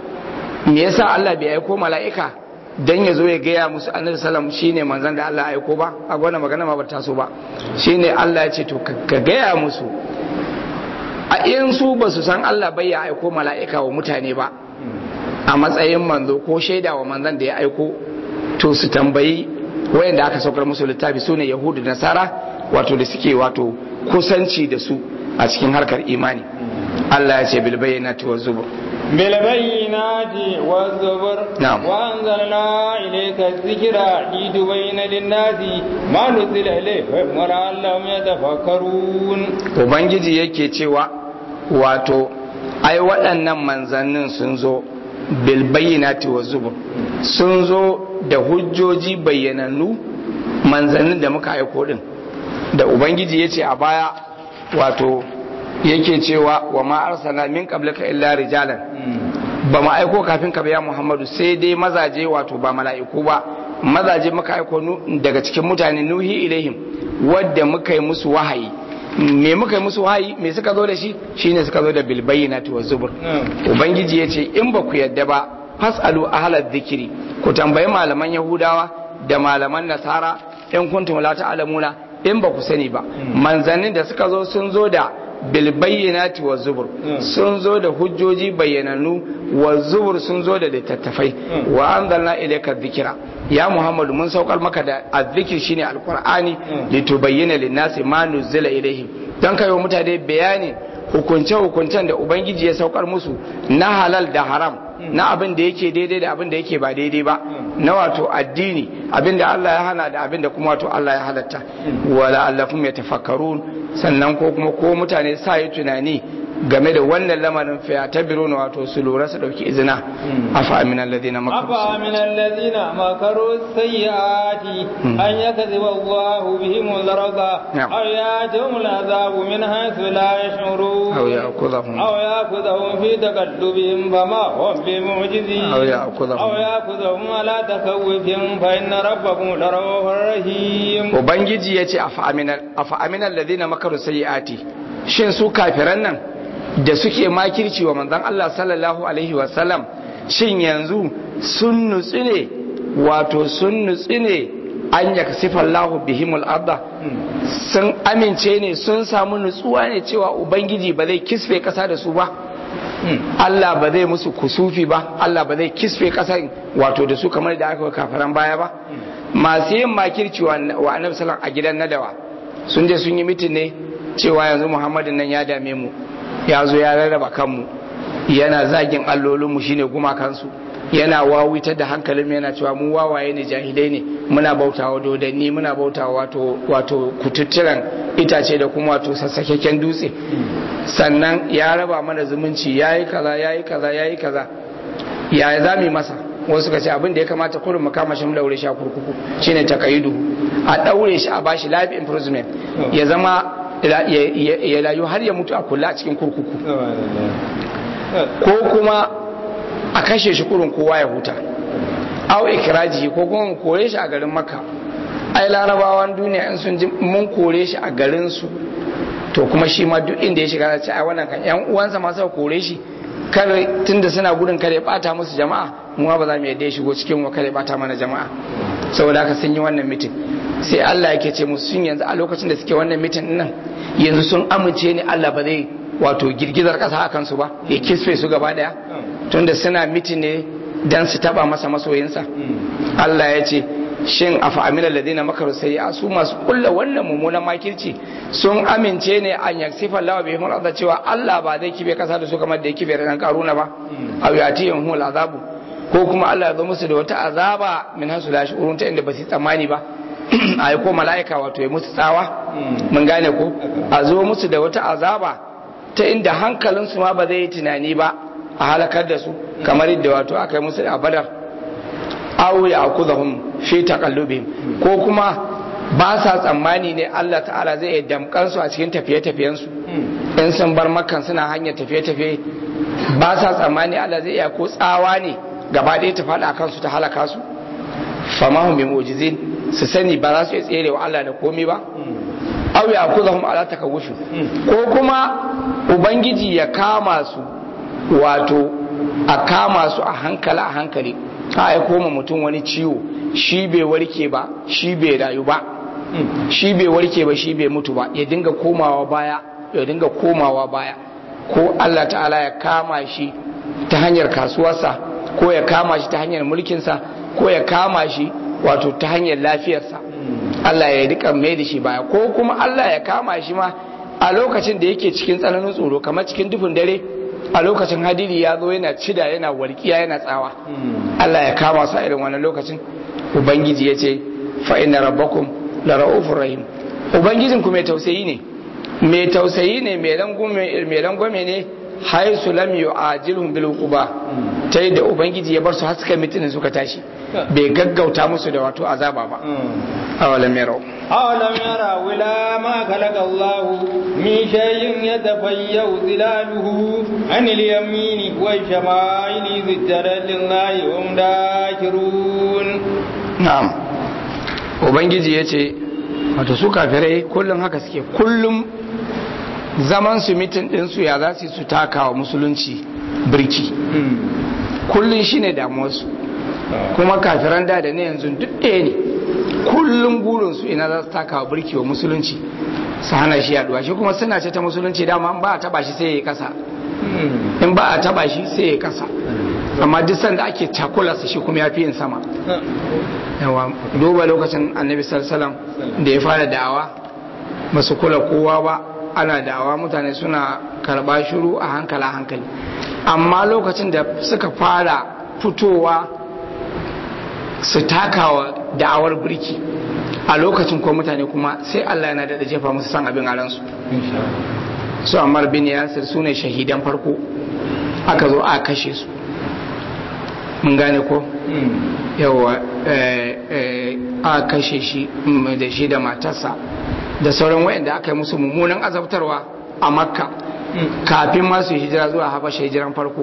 me yasa Allah bai aiko mala'ika dan ya zo ya gaya musu annabi sallam shine manzon da Allah ya aiko ba a wannan magana ma ba ta so ba shine Allah ya ce to ka gaya musu a in su ba su san Allah bai ya aiko mala'ika wa mutane ba a matsayin manzo ko shaida wa manzon da ya aiko to su tambayi wayanda aka saukar musu littafi sune yahudu da nasara wato da suke wato kusanci da su a cikin harkar imani Allah ya ce bil bayyinati waz zubur بالبينات والزبر نعم. وأنزلنا إليك الذكر لتبين للناس ما نزل إليهم ولعلهم يتفكرون ubangiji yake cewa wato ai waɗannan manzannin sun zo bil bayyinati wa zubur sun zo da hujjoji bayyanannu manzannin da muka aiko din da ubangiji ya ce a baya wato yake cewa wa ma arsalna min qablika illa rijalan ba mu aiko kafin ka ya Muhammadu sai dai mazaje wato ba mala'iku ba mazaje muka aiko nu- daga cikin mutane nuhi ilaihim wadda muka yi musu wahayi me muka yi musu wahayi me suka zo da shi shine suka zo da bil bayyinati wa zubur ubangiji ya ce in ba ku yadda ba fasalu ahlal dhikri ku tambayi malaman yahudawa da malaman nasara in kuntum la ta'lamuna in ba ku sani ba manzannin da suka zo sun zo da bilbayyanati wa zubur sun zo da hujjoji bayyananu wa zubur sun zo da littattafai wa anzalna ilayka dhikra ya muhammadu mun saukar maka da azzikir shine alqur'ani litubayyana lin-nasi ma nuzila ilayhim dan kai wa mutane bayani hukunce hukuncen da ubangiji ya saukar musu na halal da haram na abin da yake daidai da abin da yake ba daidai ba na wato addini abin da Allah ya hana da abin da kuma wato Allah ya halatta wala allafum yatafakkarun sannan ko kuma ko mutane sa yi tunani game da wannan lamarin fa ta biro na wato su lura su dauki izina afa min alladhina makaru أفمن الذين مكروا السيئات أن يكذب الله بهم الأرض نعم. أو يأتيهم العذاب من حيث لا يشعرون أو يأخذهم أو يأخذهم في تقلبهم فما هم بمعجزين أو يأخذهم أو يأخذهم على تخوف فإن ربكم لرؤوف رحيم ubangiji ya ce afa aminal ladina makaru sayyiati shin su kafiran nan da suke makirci wa manzon Allah sallallahu alaihi wasallam shin yanzu sun nutsu ne wato sun nutsu ne an yaksifa Allahu bihimul arda sun amince ne sun samu nutsuwa ne cewa ubangiji ba zai kisfe kasa da su ba Allah ba zai musu kusufi ba Allah ba zai kisfe kasan wato da su kamar da aka yi kafaran baya ba masu yin makirci wa wa annabi sallallahu a gidan nadawa sun je sun yi mitin ne cewa yanzu Muhammadin nan ya dame mu ya zo ya rarraba kanmu yana zagin allolinmu shine gumakansu yana wawitar da hankalin yana cewa mu wawaye ne jahilai ne muna bautawa dodanni muna bautawa wato wato kututturan itace da kuma wato sassakekken dutse sannan ya raba mana zumunci yayi kaza yayi kaza yayi kaza ya za mu yi masa wasu suka ce abin da ya kamata kurin mu kama shi mu daure shi a kurkuku shine takaidu a daure shi a bashi life imprisonment ya zama ya- ya ya rayu har ya mutu a kula a cikin kurkuku ko kuma a kashe shi kurin kowa ya huta au ikiraji ko kuma mu kore shi a garin makka ai larabawan duniya in sun ji mun kore shi a garin su to kuma shi ma duk inda ya shiga za ce ai wannan kan yan uwansa ma suka kore shi kar tunda suna gudun kare ya bata musu jama'a mu ma ba za mu yadda ya shigo cikin mu kare ya bata mana jama'a saboda haka sun yi wannan mitin sai Allah yake ce musu sun yanzu a lokacin da suke wannan mitin din nan yanzu sun amince ne Allah ba zai wato girgizar kasa a kansu ba ya kisfe su gaba daya tunda suna mitin ne dan su taba masa masoyinsa Allah ya ce shin afa amina ladina makaru sai a su masu kulla wannan mummunan makirci sun amince ne an yaksifa Allah bihim al cewa Allah ba zai kibe kasa da su kamar da ya kibe ran karuna ba aw yatihum hul azabu ko kuma Allah ya zo musu da wata azaba min hasu la shurun ta inda ba su tsammani ba ai ko mala'ika wato ya musu tsawa mun gane ko a zo musu da wata azaba ta inda hankalinsu ma ba zai yi tunani ba a halakar da su kamar yadda wato aka yi musu da badar aw ya'khudhum fi taqallubihim ko kuma ba sa tsammani ne Allah ta'ala zai iya damkar su a cikin tafiye-tafiyen su in sun bar makkan suna hanyar tafiye-tafiye ba sa tsammani Allah zai iya ko tsawa ne gaba ɗaya ta faɗa kan su ta halaka su fama hum bi mu'jizin su sani ba za su iya tsere wa Allah da komai ba aw ya'khudhum ala takawufi ko kuma ubangiji ya kama su wato a kama su a hankali a hankali a aiko ma mutum wani ciwo shi bai warke ba shi bai rayu ba shi bai warke ba shi bai mutu ba ya dinga komawa baya ya dinga komawa baya ko Allah ta'ala ya kama shi ta hanyar kasuwarsa ko ya kama shi ta hanyar mulkinsa ko ya kama shi wato ta hanyar lafiyarsa Allah ya rika mai da shi baya ko kuma Allah ya kama shi ma a lokacin da yake cikin tsananin tsoro kamar cikin dufin dare a lokacin hadiri ya zo yana cida yana walƙiya yana tsawa Allah ya kama su a irin wannan lokacin ubangiji ya ce fa inna rabbakum la ra'ufur rahim ubangijin ku mai tausayi ne mai tausayi ne mai rangwame ne haisu lam yu'ajilhum bil uquba ta yadda ubangiji ya bar su har suka mutune suka tashi bai gaggauta musu da wato azaba ba awalam yarau أولم يروا إلى ما خلق الله من شيء يتفيأ ظلاله عن اليمين والشمائل سجدا لله وهم داكرون na'am ubangiji ya ce wato su kafirai kullum haka suke kullum zaman su mitin ɗinsu ya za su yi su taka wa musulunci birki kullum shine damuwarsu kuma kafiran da da ne yanzu duk ɗaya ne kullum burinsu ina za su taka wa birki wa musulunci su hana shi yaduwa shi kuma suna ce ta musulunci dama in ba a taba shi sai ya yi kasa in ba a taba shi sai ya yi kasa amma duk sanda ake takularsa shi kuma ya fi yin sama yawa duba lokacin annabi sallallahu da ya fara da'awa ba su kula kowa ba ana da'awa mutane suna karba shiru a hankali a hankali amma lokacin da suka fara fitowa su takawa da'awar birki a lokacin ko mutane kuma sai Allah yana da jefa musu san abin a ransu su ammar bin yasir su ne shahidan farko aka zo a kashe su mun gane ko yawa a kashe shi da shi da matarsa da sauran wayanda aka yi musu mummunan azabtarwa a makka kafin masu hijira zuwa habasha hijiran farko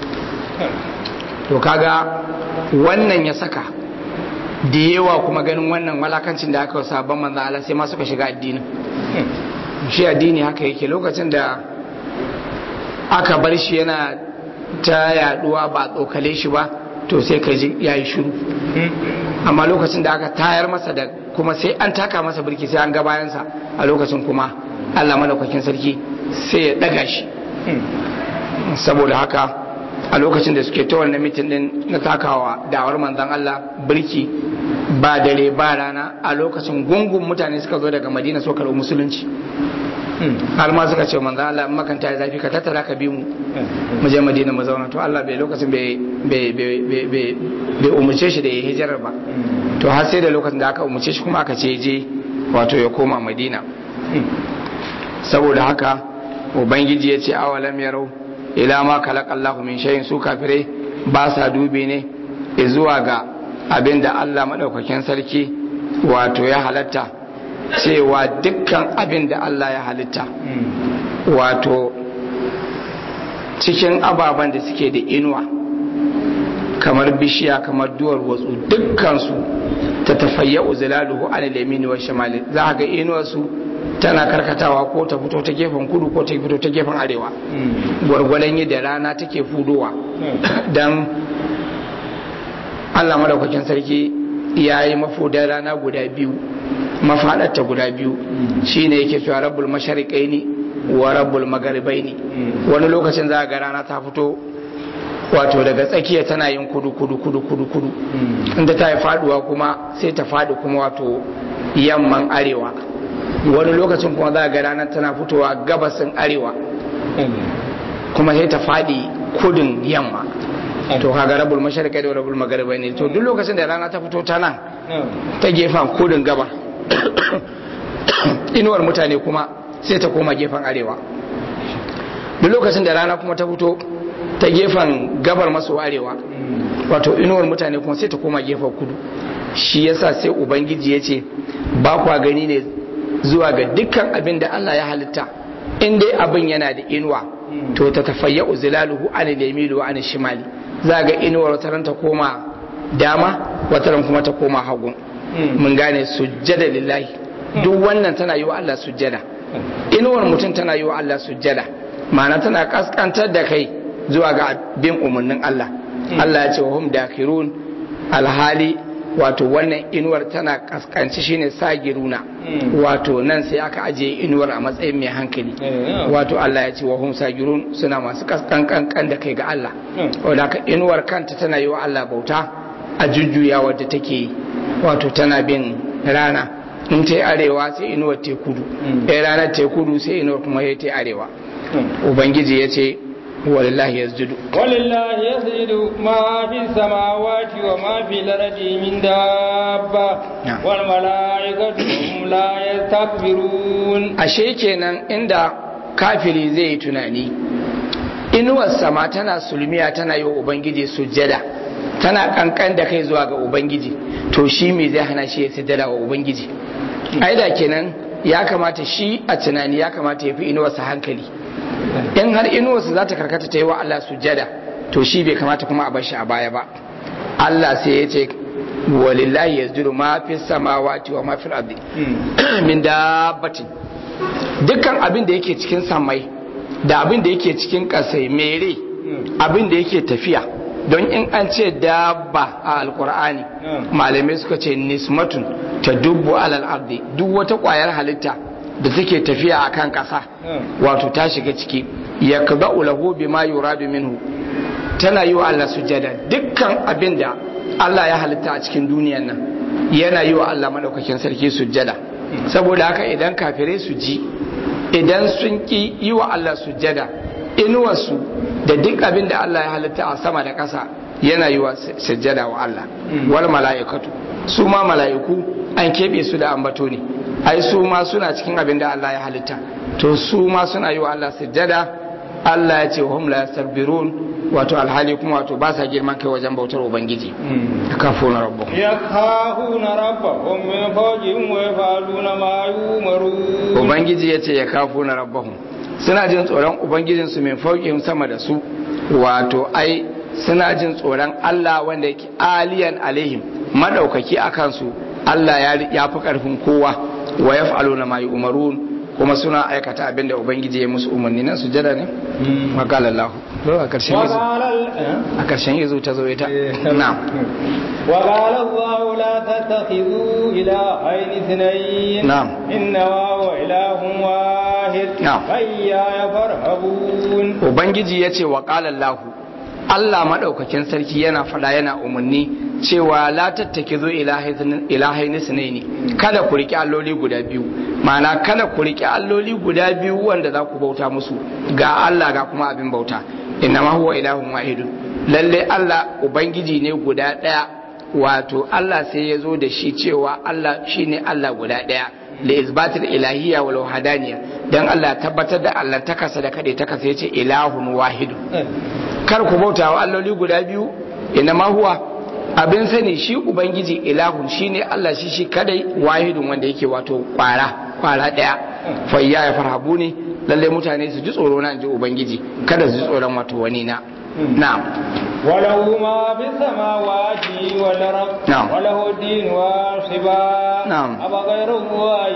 to kaga wannan ya saka da yawa kuma ganin wannan walakancin da aka sabon manzo Allah sai ma suka shiga addinin shi addini haka yake lokacin da aka bar shi yana ta yaduwa ba tsokale shi ba to sai ka ji ya yi shiru amma lokacin da aka tayar masa da kuma sai an taka masa birki sai an ga bayansa a lokacin kuma Allah malaukakin sarki sai ya daga shi saboda haka a lokacin da suke ta wannan mitin din na takawa dawar manzon Allah birki ba dare ba rana a lokacin gungun mutane suka zo daga madina so karɓi musulunci har ma suka ce manzon Allah in makanta ya zafi ka tattara ka bi mu mu je madina mu zauna to Allah bai lokacin bai umarce shi da ya hijirar ba to har sai da lokacin da aka umarce shi kuma aka ce je wato ya koma madina saboda haka ubangiji ya ce awalam yarau ila ma kalak Allahu min shay'in su kafirai ba sa dubi ne zuwa ga abin da Allah madaukakin sarki wato ya halatta cewa dukkan abin da Allah ya halitta wato cikin ababen da suke da inuwa kamar bishiya kamar duwar watsu dukkansu ta tafayya uzilaluhu an lamini wa shamali za ga inuwarsu tana karkatawa ko ta fito ta gefen kudu ko ta fito ta gefen arewa gwargwadon yadda rana take fudowa don allah madaukakin sarki ya yi mafudan rana guda biyu mafaɗarta guda biyu shine yake cewa rabbul mashariƙai wa rabbul magaribai ne wani lokacin za ga rana ta fito wato daga tsakiya tana yin kudu kudu kudu kudu kudu inda ta yi faduwa kuma sai ta faɗi kuma wato yamman arewa wani lokacin kuma za ga ranar tana fitowa gabasin arewa kuma sai ta faɗi kudin yamma to kaga rabul masharikai da rabul magaribai ne to duk lokacin da rana ta fito ta nan ta gefen kudin gaba inuwar mutane kuma sai ta koma gefen arewa duk lokacin da rana kuma ta fito ta gefen gabar maso arewa wato inuwar mutane kuma sai ta koma gefen kudu shi yasa sai ubangiji ya ce ba kwa gani ne zuwa ga dukkan abin da Allah ya halitta in dai abin yana da inuwa to ta tafayya uzilaluhu an yamilu an shimali za ga inuwar wataran ta koma dama wataran kuma ta koma hagu mun gane sujjada lillahi duk wannan tana yi wa Allah sujjada inuwar mutum tana yi wa Allah sujjada ma'ana tana kaskantar da kai zuwa ga bin umarnin Allah Allah ya ce wa hum dakirun alhali wato wannan inuwar tana kaskanci shine sagiruna wato nan sai aka ajiye inuwar a matsayin mai hankali wato Allah ya ce wa hum sagirun suna masu kaskankan da kai ga Allah wanda ka inuwar kanta tana yi wa Allah bauta a jujjuya wadda take wato tana bin rana in ta arewa sai inuwar ta kudu ɗaya ranar ta kudu sai inuwar kuma ya ta arewa ubangiji ya ce walillahi yasjudu walillahi yasjudu ma fi samawati wa ma fi lardi min dabba wal malaikatu hum la yastakbirun ashe kenan inda kafiri zai yi tunani inuwar sama tana sulmiya tana yi wa ubangiji sujjada tana kankan da kai zuwa ga ubangiji to shi me zai hana shi ya sujjada wa ubangiji aida kenan ya kamata shi a tunani ya kamata ya fi inuwarsa hankali in har inuwarsa za ta karkata ta yi wa Allah sujjada to shi bai kamata kuma a bar shi a baya ba Allah sai ya ce walillahi yasjudu ma fi samawati wa ma fil ardi min dabbatin dukkan abin da yake cikin samai da abin da yake cikin kasai mere abin da yake tafiya don in an ce dabba a alkur'ani malamai suka ce nismatun ta dubbu alal ardi duk wata kwayar halitta da take tafiya a kan ƙasa wato ta shiga ciki ya kaza ulahu bi ma yuradu minhu tana yi wa Allah sujada dukkan abin da Allah ya halitta a cikin duniyan nan yana yi wa Allah madaukakin sarki sujada saboda haka idan kafirai su ji idan sun ki yi wa Allah sujada inuwarsu da duk abin da Allah ya halitta a sama da ƙasa yana yi wa sujada wa Allah wal mala'ikatu su ma mala'iku an keɓe su da ambato ne ai su ma suna cikin abin da Allah ya halitta to su ma suna yi wa Allah sujjada Allah ya ce wa hum la yastakbirun wato alhali kuma wato ba sa girman kai wajen bautar ubangiji yakafuna rabbahum yakhafuna rabbahum min fawqihim wa yafaluna ma yumarun ubangiji yace yakafuna rabbahum suna jin tsoron ubangijin su min fawqihim sama da su wato ai suna jin tsoron Allah wanda yake aliyan alaihim madaukaki akan su Allah ya fi karfin kowa wa yaf'aluna ma yu'marun kuma suna aikata abin da ubangiji ya musu umarni nan sujada ne makala Allah a karshen izu a karshen izu ta zo ita na'am wa qala Allah la tattakhidhu ilahayn ithnayn na'am inna wa ilahun wahid Na'am. ayya farhabun ubangiji ya ce wa qala Allah Allah madaukakin sarki yana fada yana umarni cewa la tattakizu ilahaini sunaini kada ku riƙe alloli guda biyu ma'ana kada ku riƙe alloli guda biyu wanda za ku bauta musu ga Allah ga kuma abin bauta innama huwa ilahun wahidun lalle Allah ubangiji ne guda ɗaya wato Allah sai ya zo da shi cewa Allah shine Allah guda ɗaya da isbatul ilahiyya wal wahdaniyya dan Allah tabbatar da Allah takasa da kade takasa yace ilahun wahidun kar ku bauta wa alloli guda biyu innama huwa abin sani shi ubangiji ilahun shine Allah shi shi kadai wahidun wanda yake wato kwara kwara daya fa ya farhabu ne lalle mutane su ji tsoro na ji ubangiji kada su ji tsoron wato wani na na'am وله ما في السماوات والأرض نعم. وله الدين واصبا نعم. أفغير الله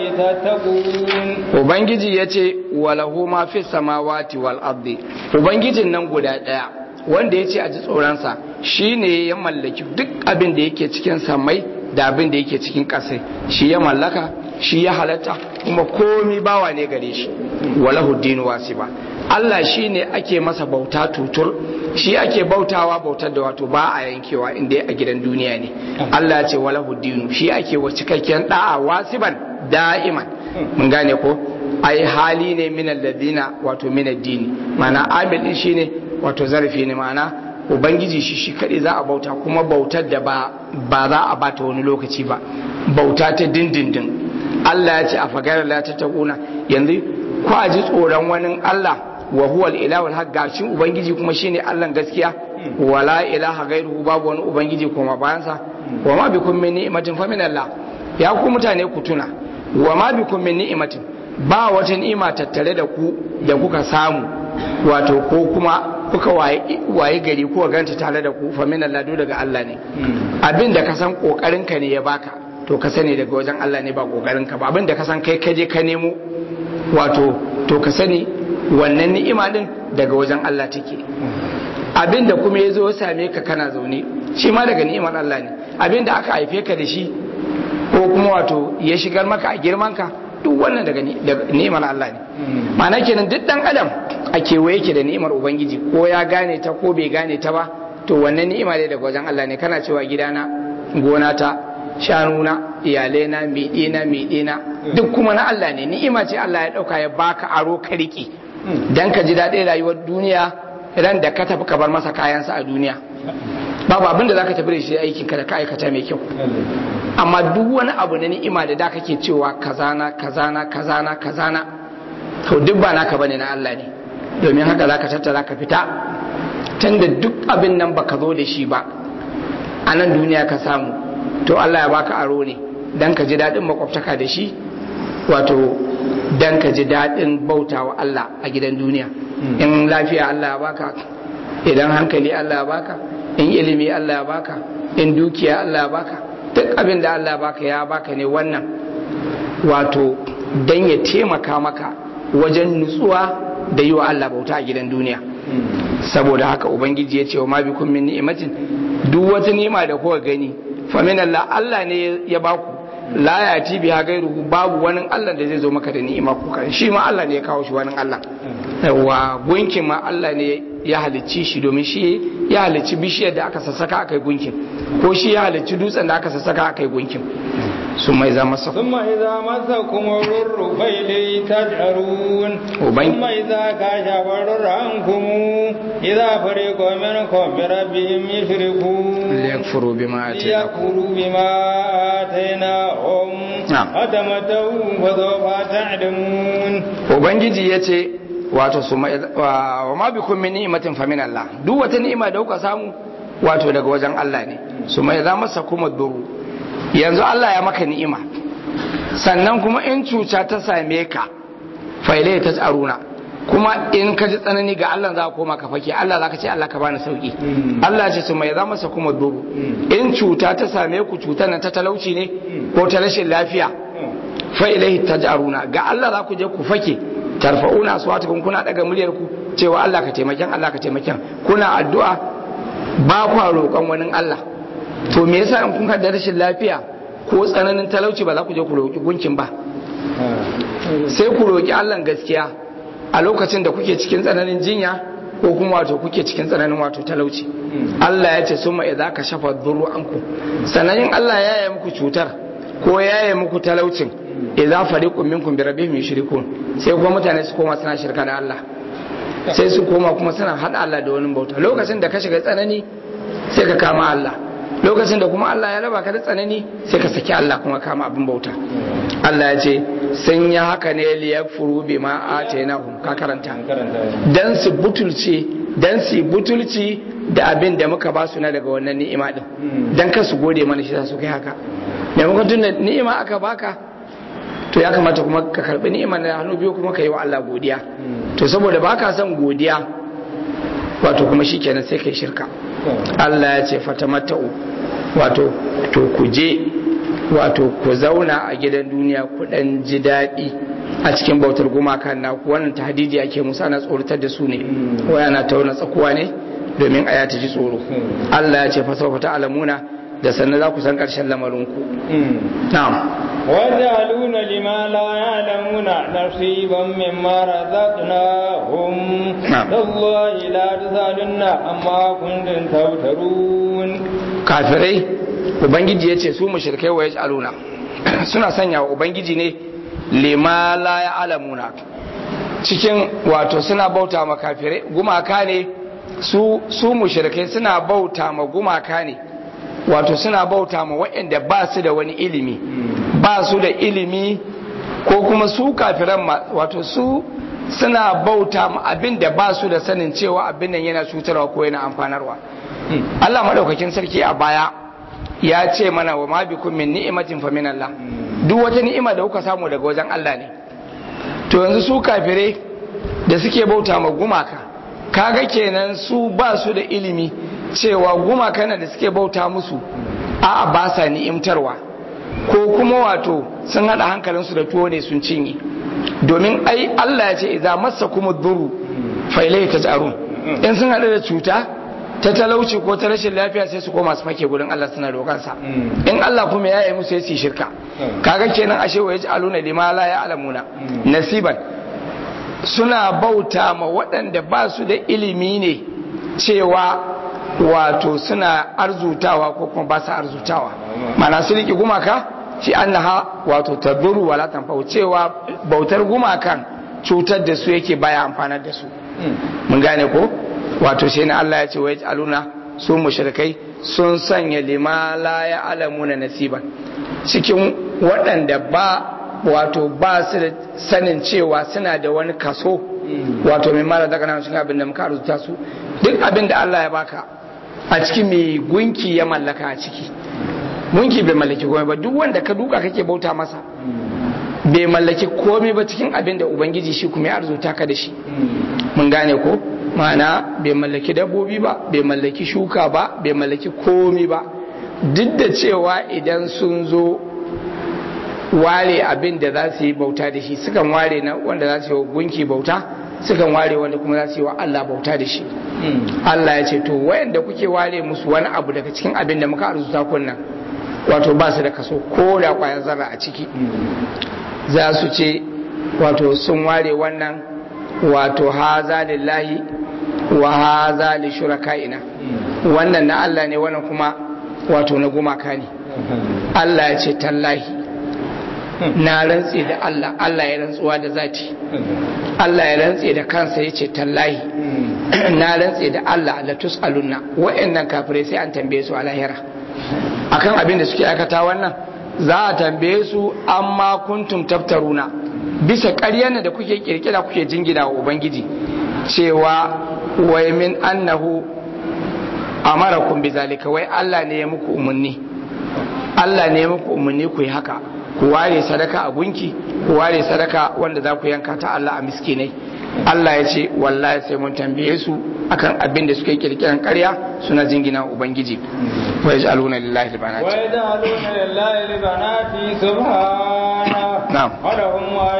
تتقون ubangiji ya ce walahu ma fi samawati wal ardi ubangijin nan guda daya wanda ya ce a ji tsoronsa shi ne ya mallaki duk abin da yake cikin samai da abin da yake cikin ƙasai shi ya mallaka shi ya halatta kuma komi bawa ne gare shi walahu dinu wasiba Allah shi ne ake masa bauta tutur shi ake bautawa bautar da wato ba a yankewa inda a gidan duniya ne Allah ya ce walahu dinu shi ake wa cikakken da'a wasiban da'iman mun gane ko ai hali ne min alladina wato min addini mana amil din shine wato zarafi ne mana ubangiji shi shi kadai za a bauta kuma bautar da ba ba za a bata wani lokaci ba bauta ta dindindin Allah ya ce a fagara la ta taquna yanzu ko a ji tsoron wani Allah wa huwa al-ilahu al-haq gashi ubangiji kuma shine Allah gaskiya wala ilaha ghairuhu babu wani ubangiji kuma bayansa wa ma bikum min ni'matin fa min Allah ya ku mutane ku tuna wa ma bikum min ni'matin ba wata ni'ima tattare da ku da kuka samu wato ko kuma kuka waye waye gari ko ganta tare da ku fa min Allah do daga Allah ne abin da ka san kokarin ka ne ya baka to ka sani daga wajen Allah ne ba kokarin ka ba abin da ka san kai kaje ka nemo wato to ka sani wannan ni'ima din daga wajen Allah take abinda kuma ya zo ya same ka kana zaune shi ma daga ni'imar Allah ne abinda aka haife ka da shi ko kuma wato ya shigar maka a girman ka duk wannan daga ni'imar Allah ne ma'ana kenan duk dan adam a kewaye ke da ni'imar ubangiji ko ya gane ta ko bai gane ta ba to wannan ni'ima ne daga wajen Allah ne kana cewa gidana gona ta shanuna iyalaina miɗina miɗina duk kuma na Allah ne ni'ima ce Allah ya ɗauka ya baka aro ka riƙe dan ka ji daɗin rayuwar duniya ran da ka tafi ka bar masa kayansa a duniya babu abin da za ka tafi da shi aikin ka da ka aikata mai kyau amma duk wani abu na ni'ima da da kake cewa kazana kazana kazana kazana to duk ba naka bane na Allah ne domin haka za ka tattara ka fita tunda duk abin nan baka zo da shi ba a nan duniya ka samu to Allah ya baka aro ne dan ka ji daɗin makwabtaka da shi wato dan ka ji daɗin bautawa Allah a gidan duniya in lafiya Allah ya baka idan hankali Allah ya baka in ilimi Allah ya baka in dukiya Allah ya baka duk abin da Allah ya baka ya baka ne wannan wato dan ya taimaka maka wajen nutsuwa da yi wa Allah bauta a gidan duniya saboda haka ubangiji ya ce wa ma bikum min ni'matin duk wata ni'ima da kuka gani fa min Allah Allah ne ya baku la ya ti biha gairuhu babu wani Allah da zai zo maka da ni'ima ko kan shi ma Allah ne ya kawo shi wani Allah wa gunkin ma Allah ne ya halicci shi domin shi ya halicci bishiyar da aka sassaka aka yi gunkin ko shi ya halicci dutsen da aka sassaka aka yi gunkin sun mai za masa ثم إذا مسكم الضر فإليه تجأرون وبين- ثم إذا كشف الضر عنكم إذا فريق منكم بربهم يشركون liyakfuru bima ataynakum ليكفروا بما آتيناهم نعم. فتمتعوا فسوف تعلمون ubangiji ya ce wato su mai wa wa ma bikum min ni'matin fa min Allah duk wata ni'ima da kuka samu wato daga wajen Allah ne su mai za masa kuma duru yanzu Allah ya maka ni'ima sannan kuma in cuta ta same ka fa ilai ta tsaruna kuma in ka ji tsanani ga Allah za ka koma ka fake Allah za ka ce Allah ka bani sauki Allah ya ce su mai za masa kuma duru in cuta ta same ku cutar nan ta talauci ne ko ta rashin lafiya fa ilaihi taj'aruna ga Allah za ku je ku fake tarfa'una aswatukum kuna daga muryar ku cewa Allah ka taimaken Allah ka taimaken kuna addu'a ba ku roƙon wani Allah to me yasa in kun da rashin lafiya ko tsananin talauci ba za ku je ku roƙi gunkin ba sai ku roƙi Allah gaskiya a lokacin da kuke cikin tsananin jinya ko kuma wato kuke cikin tsananin wato talauci Allah ya ce summa idza ka shafa dhurru anku sanayin Allah ya yi muku cutar ko ya yi muku talaucin idza fariqun minkum bi rabbihim yushrikun sai kuma mutane su koma suna shirka da Allah sai su koma kuma suna hada Allah da wani bauta lokacin da ka shiga tsanani sai ka kama Allah lokacin da kuma Allah ya raba ka da tsanani sai ka saki Allah kuma kama abin bauta Allah ya ce sun yi haka ne liyakfuru bima atainahum ka karanta dan su butulce dan su butulci da abin da muka ba su na daga wannan ni'ima din dan kar su gode mana shi za su kai haka maimakon tun da ni'ima aka baka to ya kamata kuma ka karbi ni'imar da hannu biyu kuma ka yi wa Allah godiya to saboda baka son godiya wato kuma shikenan sai kai shirka Allah ya ce fatamatta'u wato to ku je wato ku zauna a gidan duniya ku dan ji daɗi a cikin bautar gumaka na ku wannan tahdidi ake musu ana tsoratar da su ne waya na tauna tsakuwa ne domin aya ta ji tsoro Allah ya ce fa sawfa ta'lamuna da sannan za ku san ƙarshen lamarinku na'am ويجعلون لما لا يعلمون نصيبا مما رزقناهم نعم. تالله لا تسألن عما كنتم تفترون kafirai ubangiji ya ce su mushrikai wa yaj'aluna suna sanya wa ubangiji ne lima la ya'lamuna cikin wato suna bauta ma kafirai gumaka ne su su mushrikai suna bauta ma gumaka ne wato suna bauta ma waɗanda ba su da wani ilimi ba su da ilimi ko kuma su kafiran ma wato su suna bauta ma abin da ba su da sanin cewa abin nan yana cutarwa ko yana amfanarwa Allah madaukakin sarki a baya ya ce mana wa ma bikum min ni'matin fa min Allah duk wata ni'ima da kuka samu daga wajen Allah ne to yanzu su kafire da suke bauta ma gumaka kaga kenan su ba su da ilimi cewa gumaka na da suke bauta musu a'a ba sa ni'imtarwa ko kuma wato sun hada hankalinsu da tuwo ne sun cinye domin ai Allah ya ce idza massa kuma duru fa ilayhi taj'arun in sun hada da cuta ta talauci ko ta rashin lafiya sai su koma su fake gurin Allah suna roƙansa in Allah kuma ya yi musu ya su shirka kaga kenan ashe wa yaj'aluna lima la ya'lamuna nasiban suna bauta ma waɗanda ba su da ilimi ne cewa wato suna arzutawa ko kuma ba su arzutawa mana su riƙe gumaka shi annaha wato taduru wala tanfa'u cewa bautar gumakan cutar da su yake baya amfanar da su mun gane ko wato sai na Allah ya ce wa aluna su mushrikai sun sanya lima la ya alamuna nasiban cikin waɗanda ba wato ba su da sanin cewa suna da wani kaso wato mai mara daga nan cikin abin da muka arzuta su duk abin da Allah ya baka a cikin mai gunki ya mallaka a ciki gunki bai mallaki komai ba duk wanda ka duka kake bauta masa bai mallaki komai ba cikin abin da ubangiji shi kuma ya arzuta ka da shi mun gane ko ma'ana bai mallaki dabbobi ba bai mallaki shuka ba bai mallaki komai ba duk da cewa idan sun zo ware abin da za su yi bauta da shi sukan ware na wanda za su yi gunki bauta sukan ware wanda kuma za su yi wa Allah bauta da shi Allah ya ce to wayanda kuke ware musu wani abu daga cikin abin da muka arzuta kunnan wato ba su da kaso ko da kwayar zarra a ciki za su ce wato sun ware wannan wato haza lillahi wa haza li shuraka'ina wannan na Allah ne wannan kuma wato na gumaka ne Allah ya ce tallahi na rantse da Allah Allah ya rantsuwa da zati Allah ya rantse da kansa ya ce tallahi na rantse da Allah la tus'alunna wa'annan kafirai sai an tambaye su a lahira akan abin da suke aikata wannan za a tambaye su amma kuntum taftaruna bisa ƙaryar da kuke kirkira kuke jingina wa ubangiji cewa wai min annahu amarakum bizalika wai Allah ne ya muku umarni Allah ne ya muku umarni ku yi haka ku ware sadaka a gunki ku ware sadaka wanda za ku yanka ta Allah a miskinai Allah ya ce wallahi sai mun tambaye su akan abin da suke kirkiran ƙarya suna jingina ubangiji wa yaj'aluna lillahi albanat wa yaj'aluna lillahi albanati subhana na'am wa lahum ma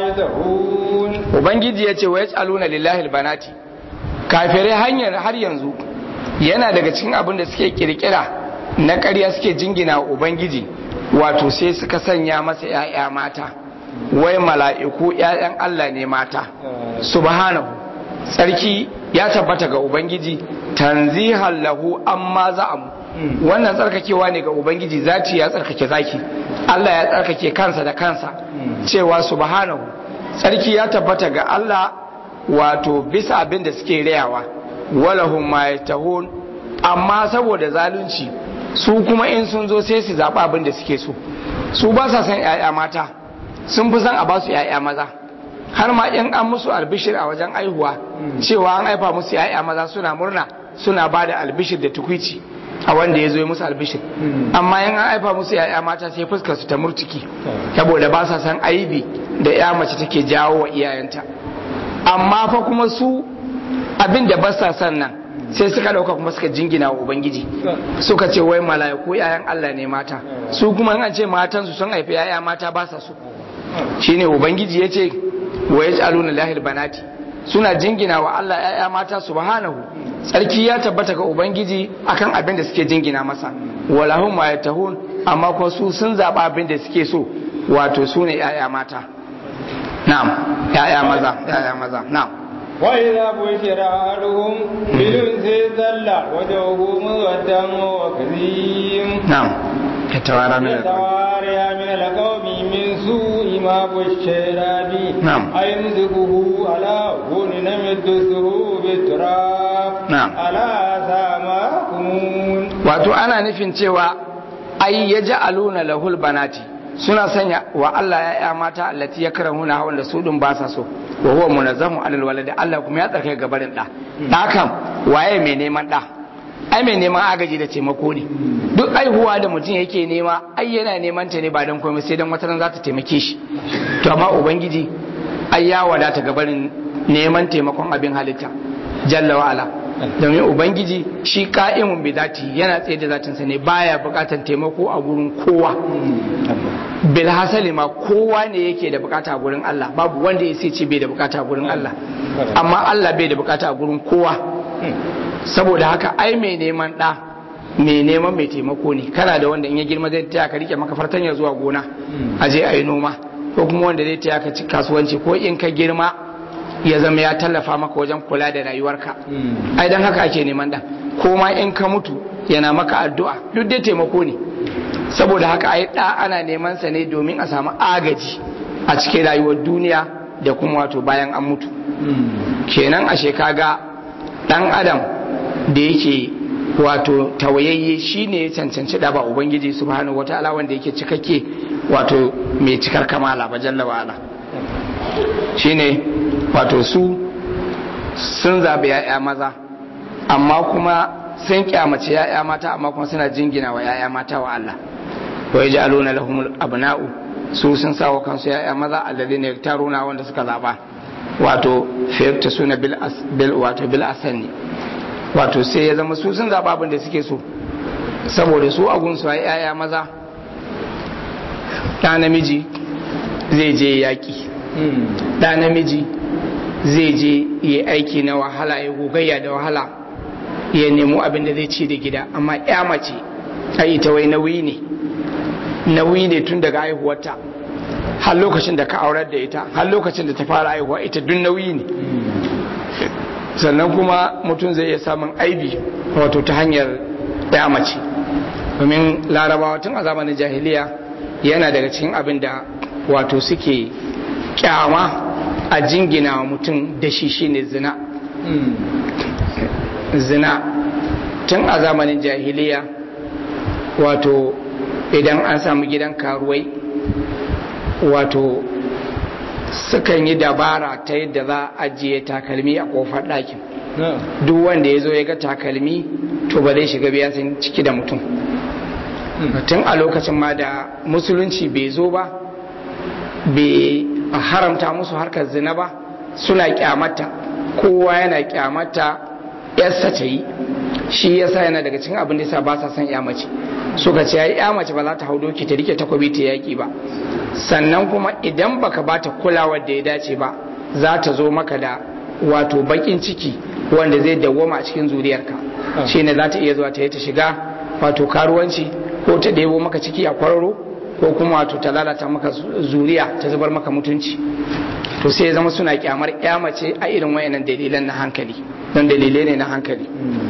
yadhun ubangiji ya ce wa yaj'aluna lillahi albanati kafirai hanyar har yanzu yana daga cikin abin da suke kirkira na ƙarya suke jingina ubangiji wato sai suka sanya masa ‘ya'ya mata wai mala'iku ‘ya'yan Allah ne mata subhanahu tsarki ya tabbata ga ubangiji tanzihan lahu amma za'amu wannan tsarkakewa ne ga ubangiji zati ya tsarkake zaki Allah ya tsarkake kansa da kansa cewa subhanahu tsarki ya tabbata ga Allah wato bisa abin da suke rayawa walahum ma yatahun amma saboda zalunci su kuma in sun zo sai su zaɓa abin da suke so su ba sa san 'ya'ya mata sun fi san a ba su 'ya'ya maza har ma in an musu albishir a wajen aihuwa cewa an haifa musu 'ya'ya maza suna murna suna ba da albishir da tukwici a wanda ya zo musu albishir amma in an haifa musu 'ya'ya mata sai fuskar su ta murtuki saboda ba sa san aibi da 'ya mace take jawo wa iyayenta amma fa kuma su abin da ba sa san nan sai suka dauka kuma suka jingina wa ubangiji suka ce wai mala'iku yayan Allah ne mata su kuma an ce matan su sun haifi yaya mata ba sa so shine ubangiji yace wa yaj'aluna lahil banati suna jingina wa Allah yaya mata subhanahu tsarki ya tabbata ga ubangiji akan abin da suke jingina masa walahum ma yatahun amma ko su sun zaba abin da suke so wato su ne yaya mata na'am yaya maza yaya maza na'am وإذا بشر أحدهم بالأنثى ظل وجهه مسودا وكظيم نعم يتوارى من القوم يتوارى من القوم من سوء ما بشر به نعم. أيمسكه على هون يمدسه بالتراب نعم. ألا ساء ما يحكمون wato ana nufin cewa ai ya ji aluna lahul banati suna sanya wa Allah ya ya mata allati ya kara huna wanda su din ba sa so wa huwa munazzamu alal waladi Allah kuma ya tsarkai gabarin da da kam waye mai neman da ai mai neman agaji da taimako ne duk aihuwa da mutum yake nema ai yana neman ta ne ba dan komai sai dan wata ran za ta taimake shi to amma ubangiji ai ya wadata gabarin neman taimakon abin halitta jalla wa ala domin ubangiji shi ka'imun bi zati yana tsaye da zatinsa ne baya bukatar taimako a gurin kowa bil hasali ma kowa ne yake da bukata a gurin Allah babu wanda ya sai ce bai da bukata a gurin Allah amma Allah bai da bukata a gurin kowa saboda haka ai mai neman ɗa mai neman mai taimako ne kana da wanda in ya girma zai taya ka rike maka fartanya zuwa gona a je a yi noma ko kuma wanda zai taya ka kasuwanci ko in ka girma ya zama ya tallafa maka wajen kula da rayuwarka ai dan haka ake neman ɗan ko ma in ka mutu yana maka addu'a duk dai taimako ne saboda haka ai ɗa ana neman sa ne domin a samu agaji a cikin rayuwar duniya da kuma wato bayan an mutu kenan ashe kaga dan adam da yake wato tawayayye shine ya cancanci da ba ubangiji subhanahu wataala wanda yake cikakke wato mai cikar kamala ba jalla wa ala shine wato su sun zabi ya'ya maza amma kuma sun kyamace ya'ya mata amma kuma suna jingina wa ya'ya mata wa Allah wa yaj'aluna lahumul abna'u su sun sawa kansu ya'ya maza alladhina yaktaruna wanda suka zaba wato fiyarta suna bil wato bil asani wato sai ya zama su sun zaba abin da suke so saboda su agun su ai yaya maza da namiji zai je yaki da namiji zai je yi aiki na wahala ya gogayya da wahala ya nemo abin da zai ci da gida amma ya mace ai ta wai nauyi ne nauyi ne tun daga haihuwarta har lokacin da ka aurar da ita har lokacin da ta fara haihuwa ita duk nauyi ne sannan kuma mutum zai iya samun aibi wato ta hanyar ya mace domin larabawa tun a zamanin jahiliya yana daga cikin abin da wato suke kyama a jingina wa mutum da shi shine zina zina tun a zamanin jahiliya wato idan an samu gidan karuwai wato sukan yi dabara ta yadda za a ajiye takalmi a kofar ɗakin duk wanda ya zo ya ga takalmi to ba zai shiga biya sun ciki da mutum tun a lokacin ma da musulunci bai zo ba bai haramta musu harkar zina ba suna kyamata kowa yana kyamata yarsa ta yi shi yasa yana daga cikin abin da yasa ba sa son ya mace suka ce ai ya mace ba za ta hau doki ta rike takobi ta yaki ba sannan kuma idan baka bata kulawar da ya dace ba za ta zo maka da wato bakin ciki wanda zai dawwama a cikin zuriyarka shine za ta iya zuwa ta yi ta shiga wato karuwanci ko ta ɗebo maka ciki a kwararo ko kuma wato ta lalata maka zuriya ta zubar maka mutunci to sai ya zama suna kyamar ya mace a irin wayannan dalilan na hankali don dalilai ne na hankali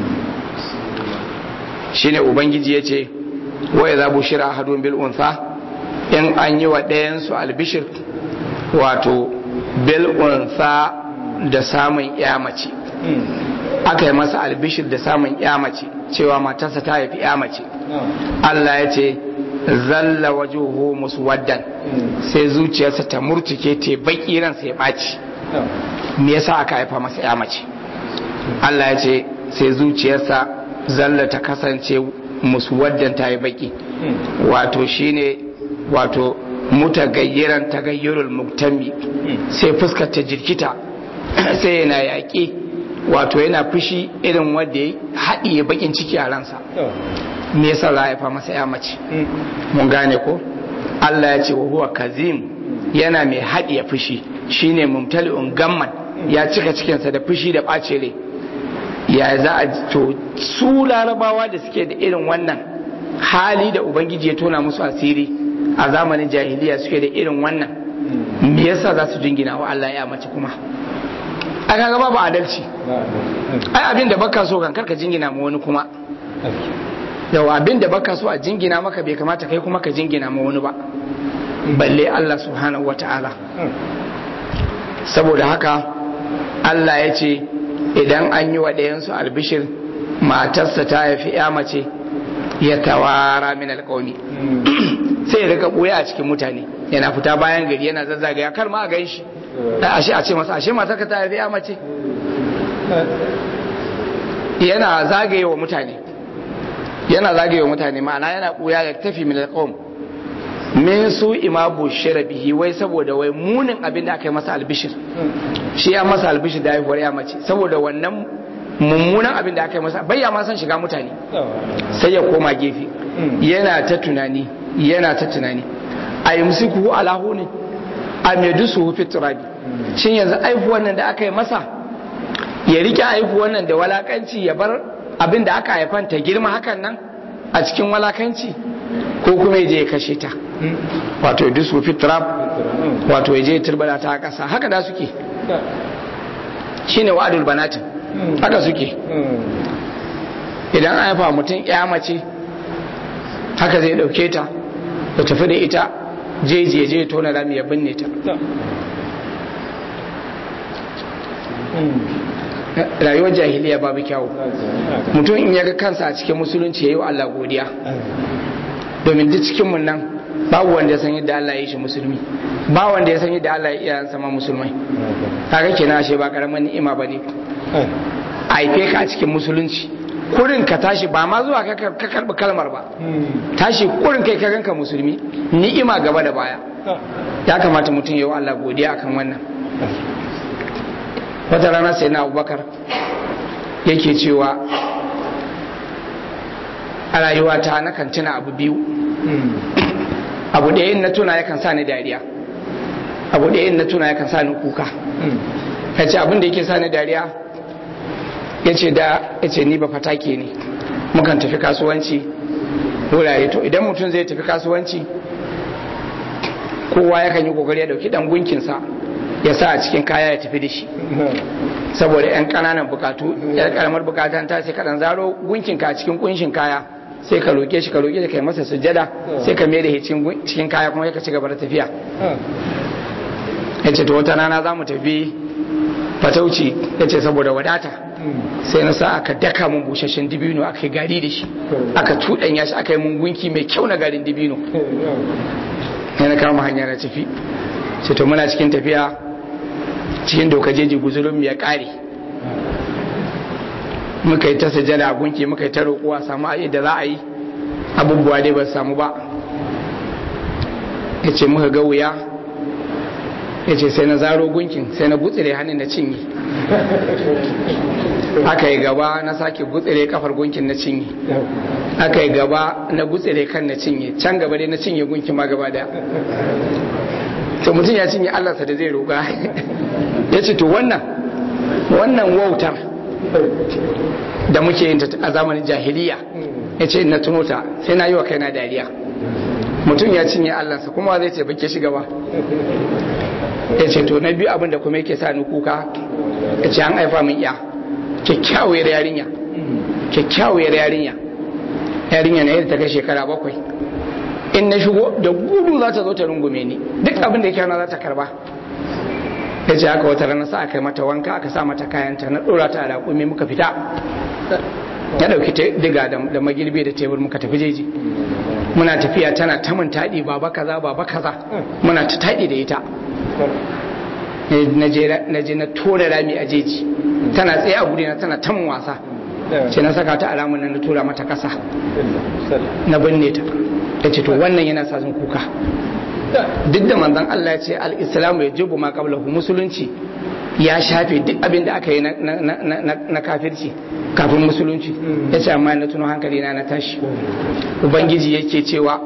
shine ubangiji ya ce wa idza bushira ahadun bil untha in an yi wa ɗayansu albishir wato bil untha da samun ya mace aka yi masa albishir da samun ya mace cewa matarsa ta haifi ya mace Allah ya ce zalla wajuhu muswaddan sai zuciyarsa ta murtuke te baki ransa ya ɓaci me yasa aka haifa masa ya mace Allah ya ce sai zuciyarsa zalla ta kasance muswaddan ta yi baki wato shine wato mutagayyiran tagayyurul muktami sai fuskar ta jirkita sai yana yaƙi wato yana fushi irin wanda ya haɗiye bakin ciki a ransa me yasa za a haifa masa ya mace mun gane ko Allah ya ce wa huwa kazim yana mai haɗiye fushi shine mumtali'un gamman ya cika cikinsa da fushi da ɓace rai ya za a to su larabawa da suke da irin wannan hali da ubangiji ya tona musu asiri a zamanin jahiliya suke da irin wannan me yasa za su jingina wa Allah ya mace kuma a kaga babu adalci ai abin da baka so kan karka jingina ma wani kuma yawa abin da baka so a jingina maka bai kamata kai kuma ka jingina ma wani ba balle Allah subhanahu wata'ala saboda haka Allah ya ce idan an yi wa ɗayansu albishir matarsa ta haifi ya mace ya tawara min alƙauni sai ya rika ɓoye a cikin mutane yana fita bayan gari yana zazzagaya kar ma a gan shi ashe a ce masa ashe matarka ta haifi ya mace yana zagaye wa mutane yana zagaye wa mutane ma'ana yana ɓoya ya tafi min alƙawm min su ima bushira bihi wai saboda wai munin abin da aka yi masa albishir shi ya masa albishir da haihuwar ya mace saboda wannan mummunan abin da aka yi masa bai ya ma san shiga mutane sai ya koma gefe yana ta tunani yana ta tunani a yi musuku alahu ne a mai dusu fi turabi shin yanzu aihuwan nan da aka yi masa ya rike haifu wannan da walakanci ya bar abin da aka haifan ta girma hakan nan a cikin walakanci ko kuma ya je ya kashe ta wato ya dusu fitrab wato ya je ya turbada ta a ƙasa haka da suke shine wa'adul banatin haka suke idan an haifa mutum ya mace haka zai dauke ta ya tafi da ita jeji ya je tona rami ya binne ta rayuwar jahiliya babu kyawu mutum in ya ga kansa a cikin musulunci ya yi wa Allah godiya domin duk cikinmu nan babu wanda ya san yadda Allah ya yi shi musulmi ba wanda ya san yadda Allah ya iya sama musulmai kaga kenan ashe ba karamin ni'ima bane a haife ka a cikin musulunci kurin ka tashi ba ma zuwa ka karbi kalmar ba tashi kurin kai ka ganka musulmi ni'ima gaba da baya ya kamata mutum ya yi wa Allah godiya akan wannan wata rana sai na abubakar yake cewa a rayuwata na kan tuna abu biyu abu da yin na tuna yakan sa ni dariya abu da yin na tuna yakan sa ni kuka ya ce abin da yake sa ni dariya ya ce da ya ce ni ba fatake ne mukan tafi kasuwanci wurare to idan mutum zai tafi kasuwanci kowa yakan yi kokari ya dauki dan gunkinsa ya sa a cikin kaya ya tafi da shi saboda yan kananan bukatu yan karamar bukatan ta sai kadan zaro gunkinka a cikin kunshin kaya sai ka roke shi ka roke shi kai masa sujjada sai ka mai da cikin kaya kuma ka ci gaba da tafiya ya ce to wata rana za mu tafi fatauci ya ce saboda wadata sai na sa aka daka mun busasshen dibino aka yi gari da shi aka tuɗanya shi aka yi mun gunki mai kyau na garin dibino yana kama hanya na tafi sai to muna cikin tafiya cikin doka jeji guzurin ya kare muka yi ta sajada a gunki muka yi ta roƙuwa samu a da za a yi abubuwa dai ba samu ba ya ce muka ga wuya ya ce sai na zaro gunkin sai na gutsire hannun na cinye aka yi gaba na sake gutsire kafar gunkin na cinye aka yi gaba na gutsire kan na cinye can gaba dai na cinye gunkin ma gaba daya to mutum ya cinye allarsa da zai roƙa ya ce to wannan wannan wautar da muke yin a zamanin jahiliya ya ce na tuno ta sai na yi wa kaina dariya mutum ya cinye allarsa kuma zai ce bake shi gaba ya ce to na biyu abin da kuma yake sa ni kuka ya ce an haifa min ya kyakkyawar yarinya kyakkyawar yarinya yarinya na yadda ta kai shekara bakwai in na shigo da gudu za ta zo ta rungume ni duk abin da yake za ta karba ya ce haka wata rana sa aka yi mata wanka aka sa mata kayanta na ɗora ta da raƙumi muka fita ya ɗauki diga da magirbi da tebur muka tafi jeji muna tafiya tana ta mun taɗi baba kaza baba kaza muna ta taɗi da ita na je na tura rami a jeji tana tsaye a gudina tana ta mun wasa ce na saka ta alamun nan na tura mata kasa na binne ta ya ce to wannan yana sa sun kuka duk da manzon Allah ya ce al-islamu ya jubu ma qablahu musulunci ya shafe duk abin da aka yi na kafirci kafin musulunci ya ce amma na tuno hankali na na tashi ubangiji yake cewa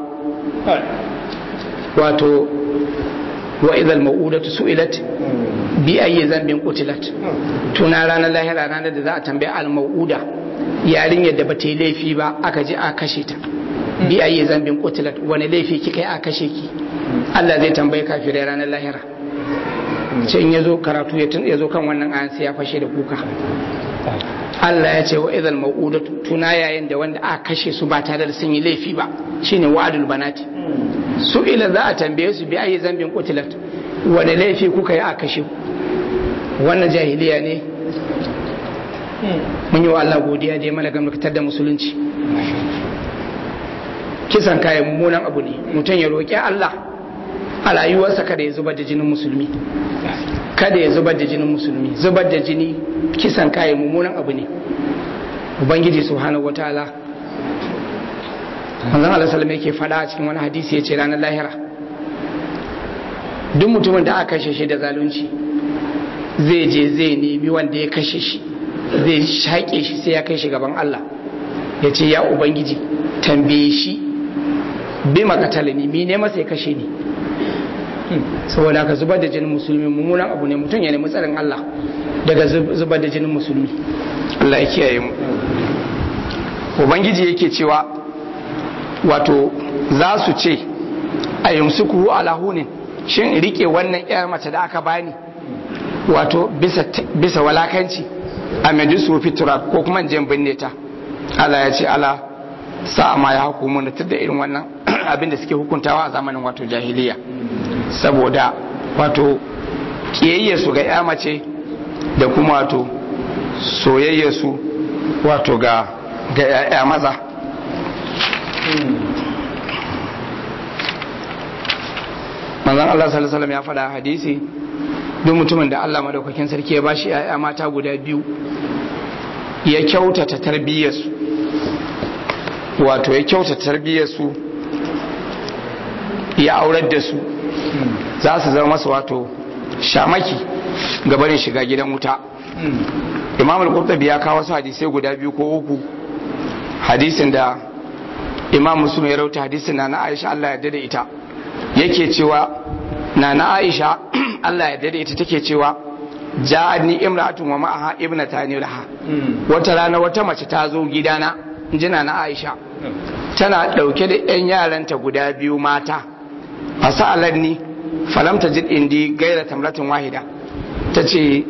wato wa idal ma'udatu su'ilat bi ayyi zambin qutilat tuna ranar lahira ranar da za a tambaye al ma'uda yarinyar da bata yi laifi ba aka je a kashe ta bi ayyi zambin qutilat wani laifi kika yi a kashe ki Allah zai tambaye kafirai ranar lahira ce in yazo karatu ya zo kan wannan ayan sai ya fashe da kuka Allah ya ce wa idal ma'udatu tuna yayin da wanda aka kashe su ba tare da sun yi laifi ba shine wa'adul banati su ila za a tambaye su bi ayi zambin qutilat wani laifi kuka yi a kashe wannan jahiliya ne mun yi wa Allah godiya da ya mana gamdakatar da musulunci kisan kayan mummunan abu ne mutum ya roƙi Allah a rayuwarsa kada ya zubar da jinin musulmi kada ya zubar da jinin musulmi zubar da jini kisan kayan mummunan abu ne ubangiji subhanahu wataala manzon Allah sallallahu yake faɗa a cikin wani hadisi yace ranar lahira duk mutumin da aka kashe shi da zalunci zai je zai nemi wanda ya kashe shi zai shaƙe shi sai ya kai shi gaban Allah ya ce ya ubangiji tambaye shi bi makatala ni mi ne masa ya kashe ni saboda ka zubar da jinin musulmi mummunan abu ne mutum ya nemi tsarin Allah daga zubar da jinin musulmi Allah ya kiyaye mu ubangiji yake cewa wato za su ce a yumsuku ala hunin shin rike wannan yar mace da aka bani wato bisa bisa walakanci a majisu fitura ko kuma jin binne ta Allah ya ce ala sa ma ya hukumu da da irin wannan abin da suke hukuntawa a zamanin wato jahiliya saboda wato kiyayyarsu ga ya mace da kuma wato soyayyarsu wato ga ga ya maza manzon Allah sallallahu alaihi ya faɗa hadisi duk mutumin da Allah madaukakin sarki ya bashi ya mata guda biyu ya kyautata tarbiyyarsu wato ya kyautata tarbiyyarsu ya aurar da su za su zama masa wato shamaki gabanin shiga gidan wuta imam al-qurtubi ya kawo su hadisai guda biyu ko uku hadisin da imam muslim ya rauta hadisin na na aisha Allah ya dade ita yake cewa na na aisha Allah ya dade ita take cewa ja'ani imra'atun wa ma'aha ibnatani laha wata rana wata mace ta zo gidana jina na aisha tana dauke da yan yaranta guda biyu mata fasalanni falam tajid indi gaira tamratin wahida tace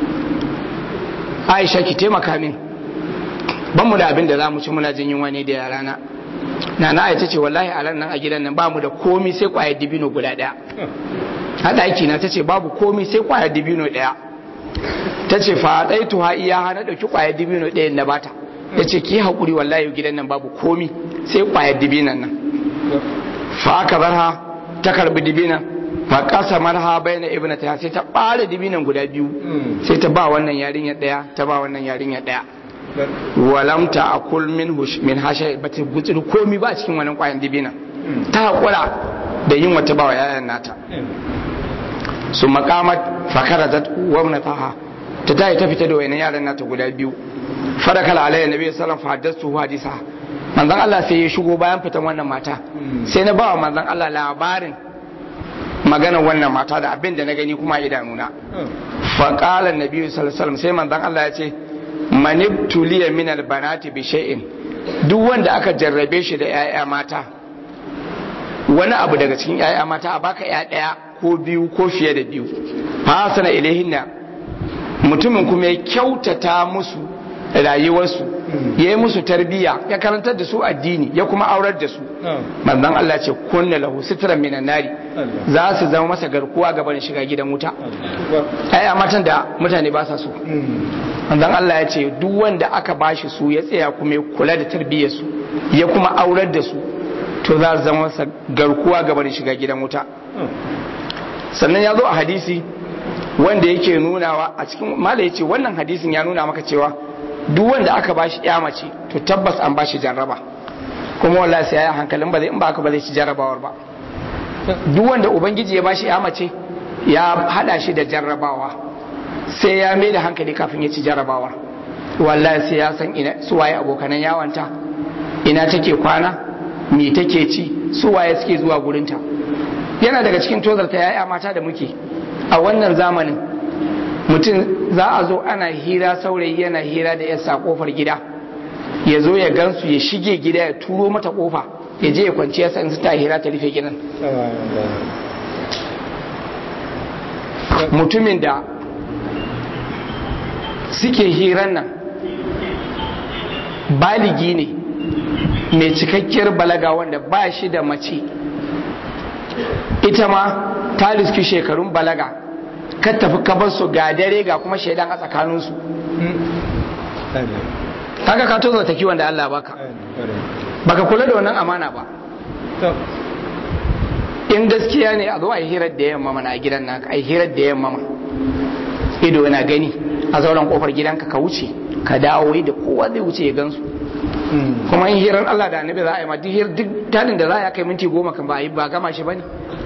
aisha ki taimaka min ban mu da abin da za mu ci muna jin yunwa ne da yarana na na aisha ce wallahi a nan a gidan nan ba mu da komi sai kwayar dibino guda daya hada aiki na tace babu komi sai kwayar dibino daya tace fa dai tuha iya hana dauki kwayar dibino daya na bata yace ki hakuri wallahi gidan nan babu komi sai kwayar dibinan nan fa aka barha ta karbi dibinan fa kasa marha bayna ibnata sai ta bare dibinan guda biyu sai ta ba wannan yarinya daya ta ba wannan yarinya daya walam ta akul min min hasha bata gutsiri komi ba cikin wannan kwayan dibinan ta hakura da yin wata ba wa yayan nata su makamat fakarajat wa mnataha ta tayi ta fita da wayannan yaran nata guda biyu fadakala alayhi nabi sallallahu alaihi wasallam haddathu hadisa manzon Allah sai ya shigo bayan fitan wannan mata sai na ba wa manzon Allah labarin magana wannan mata da abin da na gani kuma idanuna fa qala annabi sallallahu alaihi wasallam sai manzon Allah ya ce manibtuliya min albanati bi shay'in duk wanda aka jarrabe shi da yaya mata wani abu daga cikin yaya mata a baka ya daya ko biyu ko fiye da biyu fa sana ilaihinna mutumin kuma ya kyautata musu rayuwarsu ya yi musu tarbiyya ya karantar da su addini ya kuma aurar da su manzon Allah ce kunna lahu sitran minan nari za su zama masa garkuwa gaban shiga gidan wuta ai matan da mutane ba sa so manzon Allah ya ce duk wanda aka bashi su ya tsaya kuma ya kula da tarbiyyar su ya kuma aurar da su to za su zama masa garkuwa gaban shiga gidan wuta sannan ya zo a hadisi wanda yake nunawa a cikin mala yace wannan hadisin ya nuna maka cewa duk wanda aka bashi ya mace to tabbas an bashi jarraba kuma wallahi sai ya hankalin ba zai in ba aka ba zai ci jarrabawar ba duk wanda ubangiji ya bashi ya mace ya hada shi da jarrabawa sai ya mai da hankali kafin ya ci jarrabawar wallahi sai ya san ina su waye abokanan yawanta ina take kwana me take ci su waye suke zuwa gurinta yana daga cikin tozarta ya'ya mata da muke a wannan zamanin mutum za a zo ana hira saurayi yana hira da yasa kofar gida ya zo ya gansu ya shige gida ya turo mata kofa ya je ya kwanci yasa in su ta hira ta rufe gidan mutumin da suke hiran nan baligi ne mai cikakkiyar balaga wanda ba shi da mace ita ma ta riski shekarun balaga ka tafi kabar su ga dare ga kuma shaidan a tsakaninsu kaga ka tozo ta kiwon da Allah baka baka kula da wannan amana ba in gaskiya ne a zo a yi hirar da yamma mana a gidan naka a yi hirar da yamma ma ido yana gani a zauren kofar gidanka ka wuce ka dawo da kowa zai wuce ya gansu kuma in hirar Allah da annabi za a yi ma duk talin da za a kai minti goma kan ba a yi ba gama shi ba ne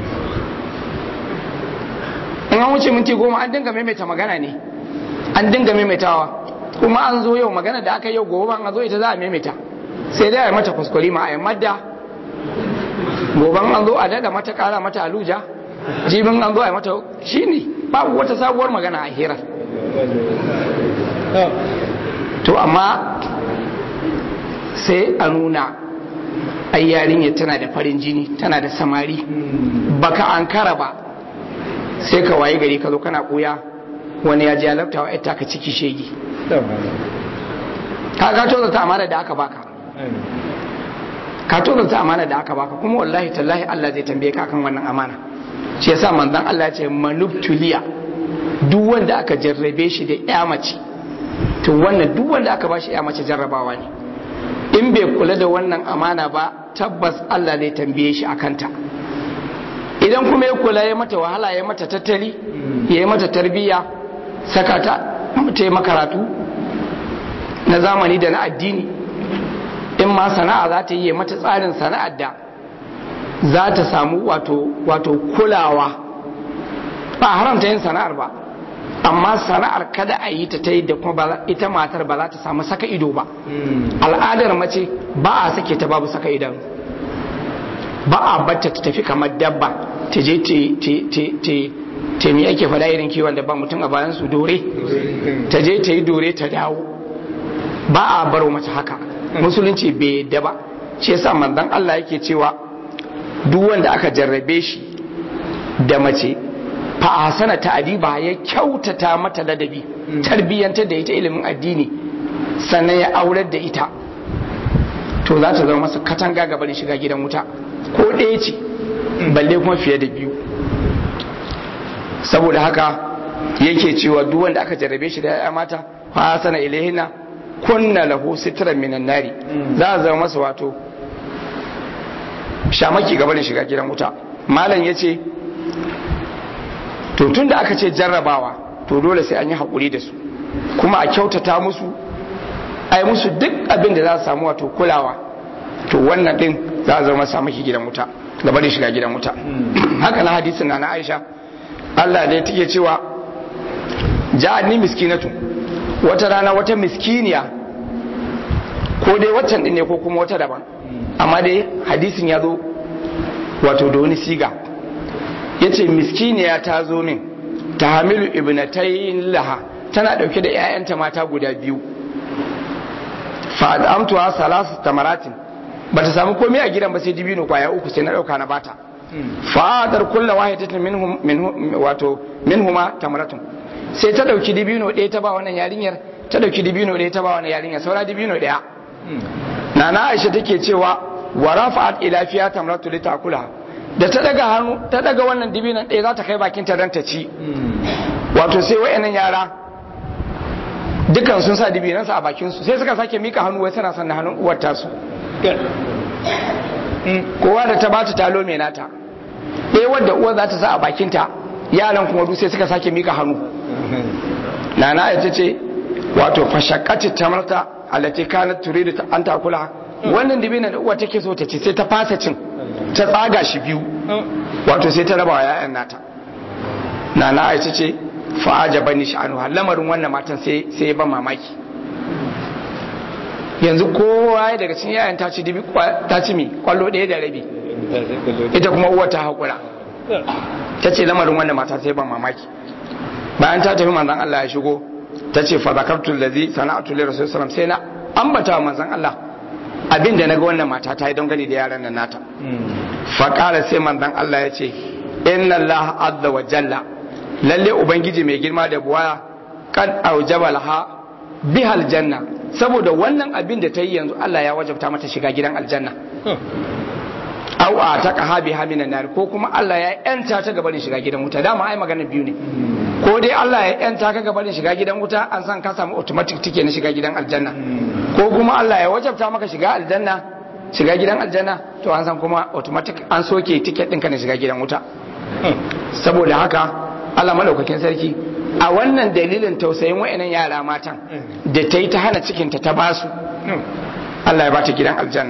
in an wuce minti goma an dinga maimaita magana ne an dinga maimaitawa kuma an zo yau magana da aka yau gobe an zo ita za a maimaita sai dai a yi mata kuskure ma a yi madda goban an zo a dada mata kara mata aluja jibin an zo a yi mata shi ne babu wata sabuwar magana a hirar to amma sai a nuna ai yarinya tana da farin jini tana da samari baka ankara ba sai ka waye gari ka zo kana koya wani ya ji ya laftawa ita ka ciki shegi ka ka toza ta amana da aka baka ka toza ta amana da aka baka kuma wallahi tallahi Allah zai tambaye ka kan wannan amana shi yasa manzon Allah ya ce manubtuliya duk wanda aka jarrabe shi da ya mace to wannan duk wanda aka bashi ya mace jarrabawa ne in bai kula da wannan amana ba tabbas Allah zai tambaye shi akan ta idan kuma ya kula ya mata wahala ya mata tattali ya yi mata tarbiyya saka ta ta yi makaratu na zamani da na addini in ma sana'a za ta yi mata tsarin sana'ar da za ta samu wato wato kulawa ba haramta yin sana'ar ba amma sana'ar kada a yi ta ta yi da kuma ita matar ba za ta samu saka ido ba al'adar mace ba a sake ta babu saka idanu ba a batta ta tafi kamar dabba ta je ta mi ake fada irin kiwon da ba mutum a bayan su dore ta je ta yi dore ta dawo ba a baro mace haka musulunci bai yadda ba shi yasa manzon Allah yake cewa duk wanda aka jarrabe shi da mace fa hasana ta'diba ya kyautata mata ladabi tarbiyyantar da ita ilimin addini sannan ya aurar da ita to za ta zama masa katanga gaban shiga gidan wuta ko ɗaya ce balle kuma fiye da biyu saboda haka yake cewa duk wanda aka jarrabe shi da ya mata fa hasana ilaihina kunna lahu sitran minan nari za a zama masa wato shamaki gaban shiga gidan wuta malam yace to tun da aka ce jarrabawa to dole sai an yi haƙuri da su kuma a kyautata musu ai musu duk abin da za su samu wato kulawa to wannan din za a zama samu ki gidan wuta da bari shiga gidan wuta haka na hadisin na na Aisha Allah da take cewa ja'ani miskinatu wata rana wata miskiniya ko dai waccan din ne ko kuma wata daban amma dai hadisin ya zo wato da wani siga ya ce miskiniya ta zo min ta hamilu ibnatayin laha tana dauke da 'ya'yanta mata guda biyu fa'adamtuwa salasu tamaratin ba ta samu komai a gidan ba sai dibino kwaya uku sai na dauka na bata fa'adar kulla wahidatin minhum wato minhuma tamaratun sai ta dauki dibino ɗaya ta ba wannan yarinyar ta dauki dibino ɗaya ta ba wannan yarinyar saura dibino ɗaya nana aisha take cewa wa rafa'at ila fiya tamratu litakula da ta daga hannu ta daga wannan dibinan ɗaya za ta kai bakin ta dan ta ci wato sai wayannan yara dukan sun sa dibinansu a bakin su sai suka sake mika hannu wai suna son hannun uwar tasu kowa da ta bata talo mai nata ɗaya wadda uwar za ta sa a bakin ta yaran kuma duk sai suka sake mika hannu nana ita ce wato fashakati tamarta allati kanat turidu an takula wannan dibinan da uwa take so ta ci sai ta fasa cin ta tsaga shi biyu wato sai ta raba wa yayan nata nana aisha ce fa'aja bani sha'anu lamarin wannan matan sai sai ban mamaki yanzu kowa daga cikin yayan ta ci dibi ta ci mi kwallo ɗaya da rabi ita kuma uwa ta haƙura ta ce lamarin wannan mata sai ban mamaki bayan ta tafi manzon Allah ya shigo ta ce fa zakartu allazi sana'atu li rasul sallam sai na ambata wa manzon Allah abin da naga wannan mata ta yi don gani da yaran nan nata fa qala sai manzon Allah ya ce inna Allah azza wa jalla lalle ubangiji mai girma da buwaya kad aujaba laha biha aljanna saboda wannan abin da ta yi yanzu Allah ya wajabta mata shiga gidan aljanna au a ta kaha biha minan nar ko kuma Allah ya yanta ta gabanin shiga gidan wuta dama ai magana biyu ne ko dai Allah ya yanta ka gabanin shiga gidan wuta an san ka samu automatic ticket na shiga gidan aljanna ko kuma Allah ya wajabta maka shiga aljanna shiga gidan aljanna to an san kuma automatic an soke ticket ɗinka na shiga gidan wuta saboda haka Allah madaukakin sarki a wannan dalilin tausayin wa'annan yara matan da ta yi ta hana cikinta ta basu Allah ya bata gidan aljanna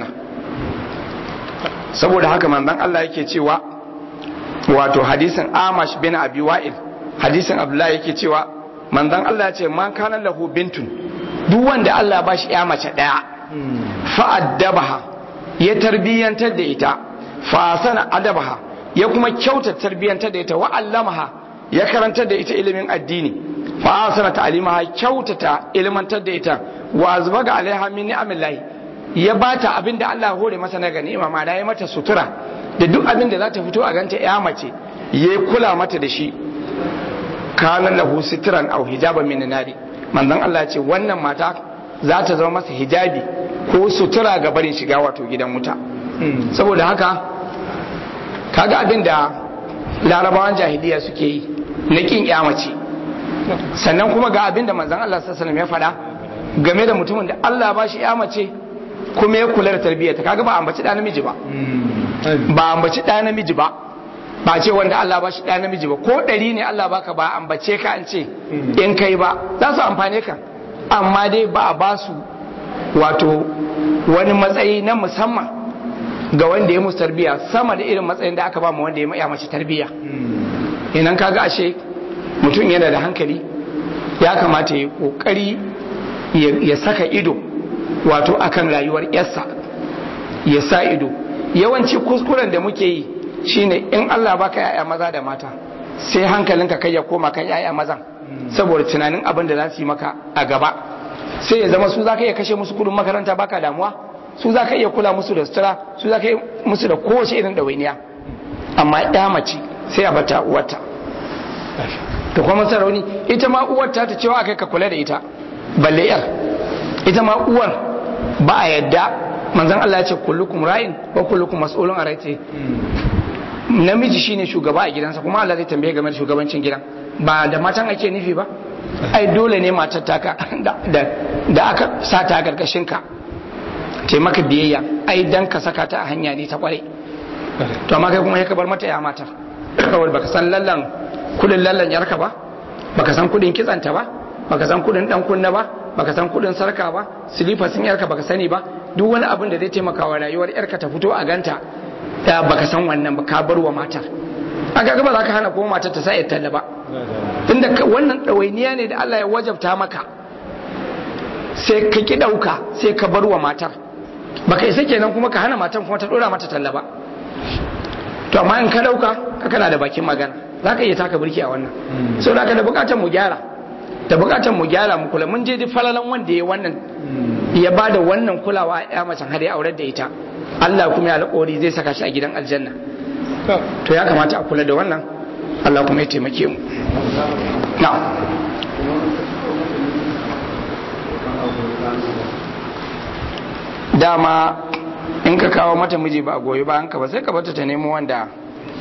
saboda haka manzon Allah yake cewa wato hadisin Amash bin Abi Wa'il hadisin Abdullahi yake cewa manzon Allah ya ce man kana lahu bintun duk wanda Allah ba shi ya mace daya fa addabaha ya tarbiyantar da ita fa sana adabaha ya kuma kyauta tarbiyantar da ita wa allamaha ya karantar da ita ilimin addini fa asana ta'limaha kyautata ilmantar da ita wa azbaga alaiha min ni'amillahi ya bata abin da Allah hore masa na gani ma ya mata sutura da duk abin da za ta fito a ganta ya mace ya kula mata da shi kana lahu sitran aw hijaban min nari manzon Allah ce wannan mata za ta zama masa hijabi ko sutura ga barin shiga wato gidan wuta saboda haka kaga abin da larabawan jahiliya suke yi na kin mace sannan kuma ga abin da manzon Allah sallallahu alaihi wasallam ya faɗa game da mutumin da Allah ba shi mace kuma ya kula da tarbiyyarta kaga ba ambaci da namiji ba ba ambaci da namiji ba ba ce wanda Allah ba shi da namiji ba ko ɗari ne Allah baka ba ambace ka an ce in kai ba za su amfane ka amma dai ba a ba su wato wani matsayi na musamman ga wanda ya musu tarbiyya sama da irin matsayin da aka ba mu wanda ya mace tarbiyya idan kaga ashe mutum yana da hankali ya kamata ya kokari ya saka ido wato akan rayuwar yarsa ya sa ido yawanci kuskuren da muke yi shine in Allah baka yaya maza da mata sai hankalinka kai ya koma kan yaya mazan saboda tunanin abin da za su yi maka a gaba sai ya zama su za ka iya kashe musu kudin makaranta baka damuwa su za ka iya kula musu da sutura su za ka yi musu da kowace irin ɗawainiya amma ya mace sai a bata uwarta ta kuma sarauni ita ma uwarta ta cewa akai ka kula da ita balle yar ita ma uwar ba a yadda manzon Allah ya ce kullukum ra'in wa kullukum mas'ulun a raiti namiji shine shugaba a gidansa kuma Allah zai tambaye game da shugabancin gidan ba da matan ake nufi ba ai dole ne matar taka da aka sa ta karkashin ka ce maka biyayya ai dan ka saka ta a hanya ne ta kware to amma kai kuma ya bar mata ya mata kawai baka san lallan kudin lallan yarka ba baka san kudin kitsanta ba baka san kudin dan kunna ba baka san kudin sarka ba silifa sun yarka baka sani ba duk wani abin da zai taimaka wa rayuwar yarka ta fito a ganta da baka san wannan ba ka bar wa matar aka ga ba za ka hana kuma matar ta sa ya talla ba tunda wannan ɗawainiya ne da Allah ya wajabta maka sai ka ki ɗauka sai ka bar wa matar baka isa kenan kuma ka hana matar kuma ta ɗora mata talla ba to amma in ka ɗauka ka kana da bakin magana za ka iya taka birki a wannan sau da ka da bukatar mu gyara da bukatar mu gyara mu kula mun je duk falalan wanda ya wannan ya ba da wannan kulawa ya macen har ya aurar da ita Allah kuma ya alƙawari zai saka shi a gidan aljanna to ya kamata a kula da wannan Allah kuma ya taimake mu na dama in ka kawo mata miji ba a goyi ba hanka ba sai ka bata ta nemo wanda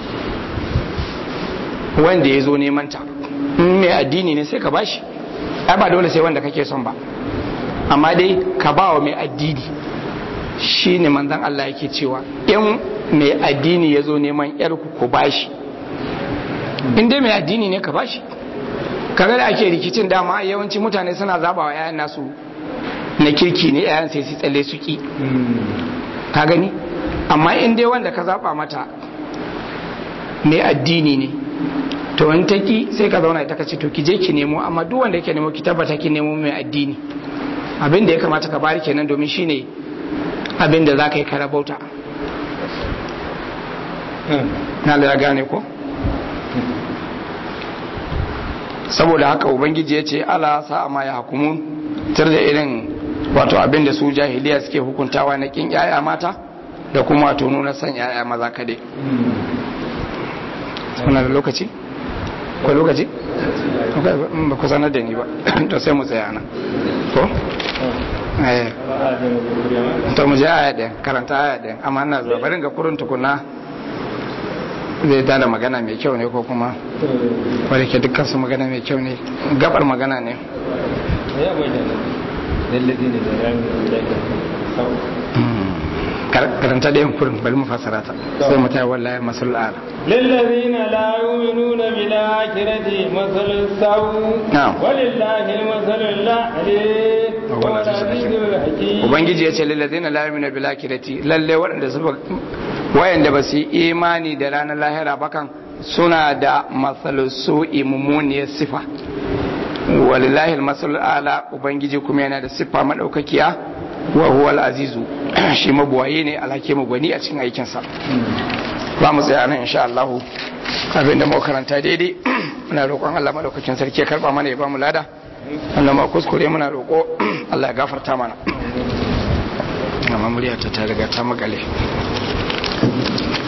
wanda ya zo neman ta in mai addini ne sai ka bashi ai ba dole sai wanda kake son ba amma dai ka ba wa mai addini shi ne manzan Allah yake cewa in mai addini ya zo neman yarku ku bashi in dai mai addini ne ka bashi kaga da ake rikicin dama yawanci mutane suna zaba wa yayan nasu na kirki ne yayan sai su tsalle su ki ka gani amma in dai wanda ka zaba mata mai addini ne to in ta ki sai ka zauna ita ka ce to ki je ki nemo amma duk wanda yake nemo ki tabbata ki nemo mai addini abin da ya kamata ka bari kenan domin shine abin da za ka yi karabauta na da gane ko saboda haka ubangiji ya ce ala sa'a ma ya hukumun tar da irin wato abin da su jahiliya suke hukuntawa na kin yaya mata da kuma wato nuna son yaya maza kade suna da lokaci? ko lokaci? ba ku sanar da ni ba to sai mu tsaya nan ko? eh to mu je aya ɗin karanta aya ɗin amma ina zuwa barin ga kurun tukuna zai tada magana mai kyau ne ko kuma wadda ke dukkan su magana mai kyau ne gabar magana ne karanta da yankurin bari mu fasara ta sai mu tayi wallahi masul ala lillazina la yu'minuna bil akhirati masalul saw walillahi al masalul a'la ubangiji ya ce lillazina la yu'minuna bil akhirati lalle waɗanda su wayanda ba su yi imani da ranar lahira bakan suna da masalul su'i mummuniyar sifa walillahi al masalul ala ubangiji kuma yana da siffa madaukakiya wa huwa al-azizu shi mabuwaye ne alhake gwani a cikin aikinsa za mu tsaya nan insha Allah abinda mu karanta daidai muna roƙon Allah madaukakin sarki ya karba mana ya ba mu lada wannan ma kuskure muna roƙo Allah ya gafarta mana amma murya ta ta riga ta makale